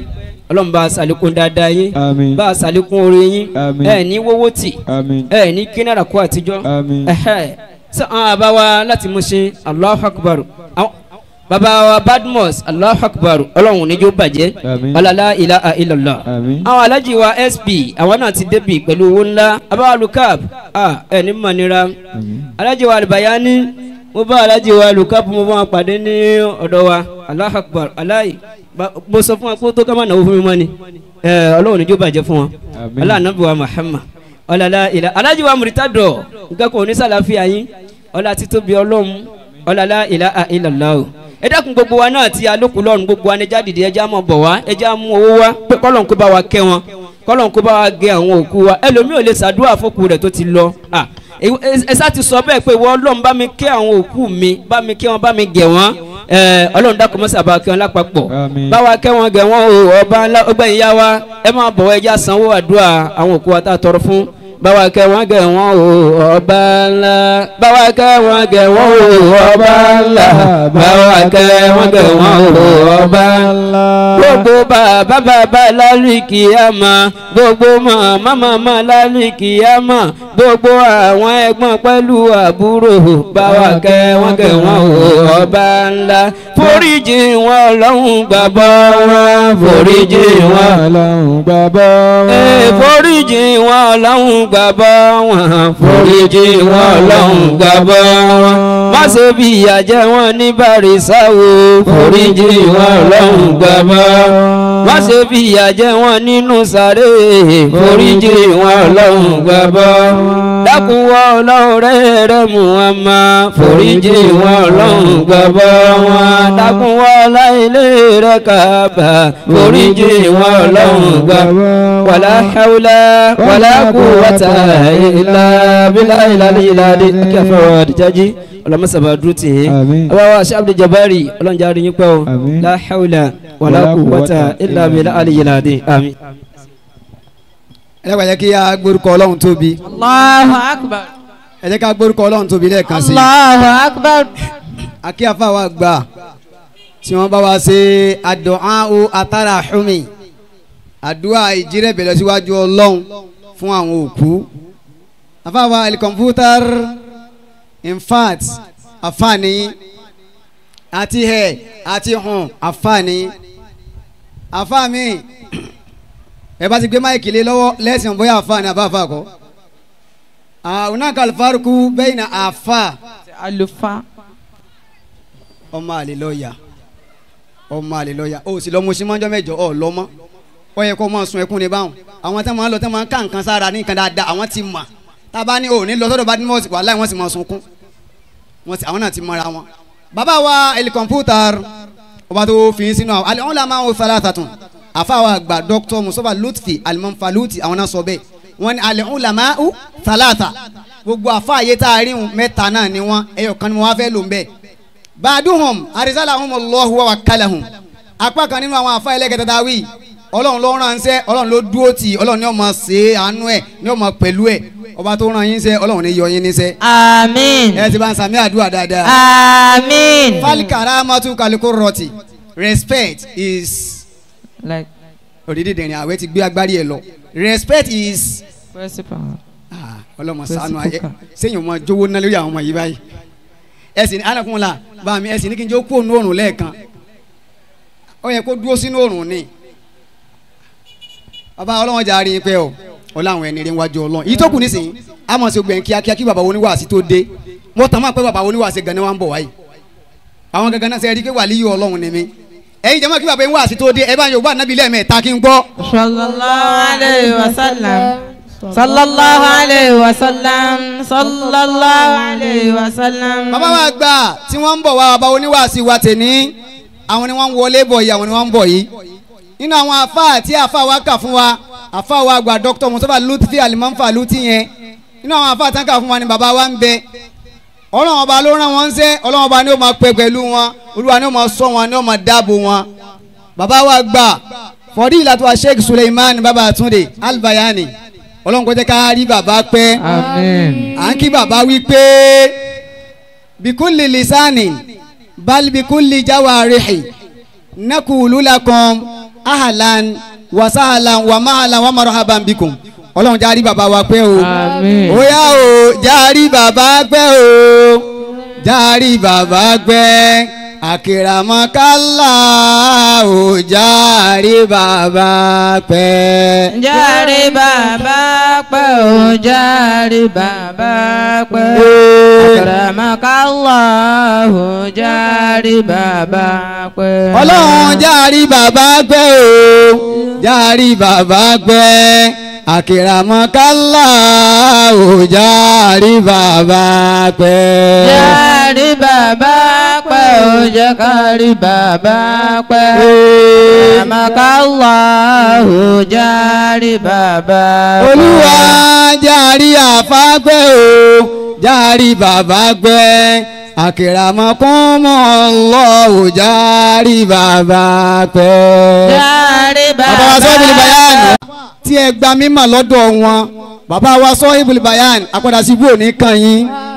ọlọ́run bá a sàlékún dáadáa yín Àmín. bá a sàlékún oore yín Àmín. ẹ ní wọ́wọ́ tì Àmín. ẹ ní kí náírà kó àtijọ́ Àmín. ẹhẹ sọ àwọn àbá wa láti mú ṣe Allahu Akbar àwọn bàbá wa Badmus Allahu Akbar ọlọ́run níjó bàjẹ́ Àmín. ọlọ́lá ilaha illallah Àmín. àwọn alájì wa sp àwọn náà ti débi pẹ̀lú owó ńlá abáwa lukab ẹ ní mọ̀nira alájì wa albayani mo bá alájì wa lukab mo bá wọn pàdé ní ọ̀dọ̀ wa Allahu Akbar aláì ba- mo sọ fún wa kó tó ká má náwó fún mi mọ́ ni ẹ ọlọ́run níjó bàjẹ́ fún wọn Àmín. ọlọ́ànábì wa Muhammad ọlọ́lá ilà alájì wa muritadọ̀ nǹkan kò ní sàlàfíà yín ọlá títóbi ọlọ́run ọlọ́lá ilà illallah o ẹ dákun gbogbo wa náà ti alókùn lọ́run gbogbo wa ní ẹja dìde ẹja mọ̀ bọ̀ wá ẹja mú owó wá pé kọ́lọ́n kó bá wa kẹ́ wọn kọ́lọ́n kó bá wa gé àwọn òkú wa ẹlòmíì ò lè ṣàdúrà fókù rẹ̀ tó ti lọ Ah, ẹ- ẹ- ẹ sá ti sọ bẹ́ẹ̀ pé ìwọ ọlọ́run bá mi kẹ́ àwọn òkú mi bá mi kẹ́ wọn bá mi gẹ̀ wọ́n ẹ, ọlọ́run dákun mọ́sà bá wa kẹ́ wọn lápapọ̀ Àmín. bá wa kẹ́ wọn gẹ̀ wọ́n o ọba ńlá ọgbẹ́ ìyá wa ẹ máa bọ̀ ẹja sanwó àdúrà àwọn òkú wa tá a tọrọ fún báwa kẹ́ wọn gẹ̀ wọ́n o ọba ńlá báwa kẹ́ wọn gẹ̀ wọ́n o ọba ńlá báwa kẹ́ wọn gẹ̀ wọ́n o ọba ńlá. gbogbo bàbá bàbá lálùkì àmà gbogbo màmá màmá lálùkì àmà gbogbo àwọn ẹ̀gbọ́n pẹ̀lú àbúrò báwa kẹ́ wọn gẹ̀ wọ́n o ọba ńlá foríjì wọn ọlọ́run gbàgbọ́ wọn foríjì wọn Ọlọ́run gbàgbọ́ Ee, wọn. foríjì wọn ọlọ́run gbàgbọ́ wọn foríjì wọn ọlọ́run gbàgbọ́ wọn má ṣe bí ìyà jẹ wọn ní bàrìsà o foríjì wọn ọlọ́run gbàgbọ́ má ṣe bí ìyà jẹ wọn nínú sàré foríjì wọn ọlọ́run gbàgbọ́ dákun wọn ọlọ́run rẹ̀ rẹ̀ mú wọn má foríjì wọn ọlọ́run gbàgbọ́ wọn dákun wọn ọláìlé rẹ̀ kàbà foríjì wọn ọlọ́run gbàgbọ́ wàlá hawla wàlá quwwata illa billahi ìlàlẹ́ ìlàlẹ́ kí a fẹ́ wọ́n àdìjájí ọlọ́mọsàbà dúró tì í Àmín. ọba wa ṣe Abdul Jabari ọlọ́njà rí yín pẹ́ o Àmín. la hawla wàlá Wala quwwata quwwata illa illa billahi ìlàlẹ́ àmín. ẹ jẹ́ ká jẹ́ kí a gbórúkọ ọlọ́run tóbi Allahu akbar. ẹ jẹ́ ká gbórúkọ ọlọ́run tóbi lẹ́ẹ̀kan sí i Allahu akbar. akí afáwa gbà tí wọ́n bá wa ṣe àdùnáwò àtàràhùmí àdúrà ìjírẹ̀bẹ̀ lọ síwájú ọlọ́run fún àwọn òkú afáwa ẹlikọ̀mpútàr infact àfààní àti ẹ̀ àti hàn àfààní àfààmì ẹ bá ti gbé máìkì lé lọ́wọ́ lẹ́sìn bóyá àfààní àbáfà kọ́ àwọn náà kàlùfáàrùkù bẹ́ẹ̀ ni àfà Àlùfáà. ọmọ àlè lọ́ọ̀yà ọmọ àlè lọ́ọ̀yà o sì lọ́ mo sí mọ́jọ́ mẹ́jọ ọ̀ lọ́mọ́ ó yẹ kó mọ̀ sun ẹkún ní báwọn àwọn tẹ́ máa ń lọ tẹ́ máa ń ká nǹkan sára ní nǹkan dáadáa àwọn ti mà tábà ní òní lọ sọ́dọ̀ bá ní mọ́ọ̀sì wàhálà wọ́n sì máa sunkún wọ́n sì àwọn náà ti mọ́ra wọn. bàbá wa ẹlì kọ̀mpútà ọba tó fi í sínú àwọn alẹ́ wọn là máa ń wo salathatun àfàwà àgbà dr musofa lutfi alimọ̀nfàlùtì àwọn náà sọ bẹ́ẹ̀ wọ́n ní alẹ́ wọn là máa ń salata gbogbo àfààyè tá a rí wọn mẹ́ta náà ni wọ́n ẹyọ kan ni wọ́n wá fẹ́ lò ń bẹ́ẹ̀ baaduhum arisalahum allahu wa wakalahum apá kan nínú àwọn afa ẹlẹ́gẹ̀dẹ̀ tá a wí ọlọ́run ló ránṣẹ́ ọlọ́run ló dúró tì ọlọ́run ní ó máa ṣe àánú ẹ̀ ní ó máa pẹ̀lú ẹ̀ ọba tó rán yín ṣẹ́ ọlọ́run ní yọ yín níṣẹ́ Àmín. ẹ ti bá ń sàmì àdúrà dáadáa. Àmín. falikara matu kaliko rọti respect is Like òdìdí dìrín àwẹ̀ ti gbé agbárí ẹ̀ lọ respect is principal. ah, ọlọ́mọ Fẹsí sànú ayé kúkà. sẹ́yìn ọmọ jówó ná lórí àwọn ọmọ yìí báyìí ẹ̀sìn ní anakunla bá mi ẹ̀sìn ní kí n jẹ́ kó òun òrùn lẹ́ẹ̀kan ó yẹ kó dúró sínú òrùn ni bàbá ọlọ́wọ́n jà rí i pé o ọláwọn ẹni rí wájú ọlọ́run yìí tó kù nísìnyí a mọ̀ sí gbẹ̀yìn kíákíá kí bàbá oníwàásí tó dé mo tàn máa pé bàbá oníwàásí gan ni wọ́n ń bọ̀ wáyé àwọn gangan náà sẹ́ rí i pé wàlíyù ọlọ́run ni mí ẹ̀yin jẹ́ mọ́ kí bàbá oníwàásí tó dé ẹ bá yóò bá nàbí lẹ́ẹ̀mẹ́ta kí n gbọ́ Sallallahu alayhi wa sallam. Sallallahu alayhi wa sallam. Sallallahu alayhi wa sallam. bàbá wa gbà tí wọ́n ń bọ̀ wá bàbá oníwàásí wa tèní àwọn ni wọ́n ń wọlé bọ̀ yìí àwọn ni wọ́n ń bọ̀ yìí nínú àwọn afa àti afa wa kà fún wa afa wa gba dr mustafa lutfi alimamfa luti yẹn nínú àwọn afa àtàkà fún wa ni bàbá wa ń bẹ ọlọ́run ọba ló rán wọn ń sẹ́ ọlọ́run ọba ni ó máa pẹ́ pẹ̀lú wọn olúwa ni ó máa ṣọ́ wọn ni ó máa dáàbò wọn bàbá wa gbà fọdí ìlàtọ̀ sheikh suleiman bàbá àtúndé albayani ọlọ́run kò jẹ́ ká rí bàbá pẹ́ Àmín. à ń kí bàbá wí pé bikulli lisani bal bikulli jawarihi nakulu lakum ahlan wasaala wamaala wamarahaban bikum ọlọ́run járí bàbá wa pẹ́ o Àmín. ó yá o járí bàbá pẹ́ o járí bàbá pẹ́ àkìràmọ́kálá o járí bàbá pẹ́. Járe bàbá pẹ́ o járe bàbá pẹ́. Akramakallahu járe bàbá pẹ́. ọlọ́run járí bàbá pẹ́ o járí bàbá pẹ́ àkìràmọ́kálá o járí bàbá pẹ́. Járe bàbá pẹ́ o jẹ́ kárí bàbá pẹ́. Akramakallahu járe bàbá pẹ́. olúwa járí àfágbẹ́ o járí bàbá gbẹ́ àkìràmọ́kúnmọ́ lọ́wọ́ járí bàbá pẹ́. Járe bàbá wa sọ ibùdó bayan tí ẹ gba mímọ̀ lọ́dọ̀ wọn bàbá wa sọ ibùdó bayan àpàdà sí ibú òní kan yín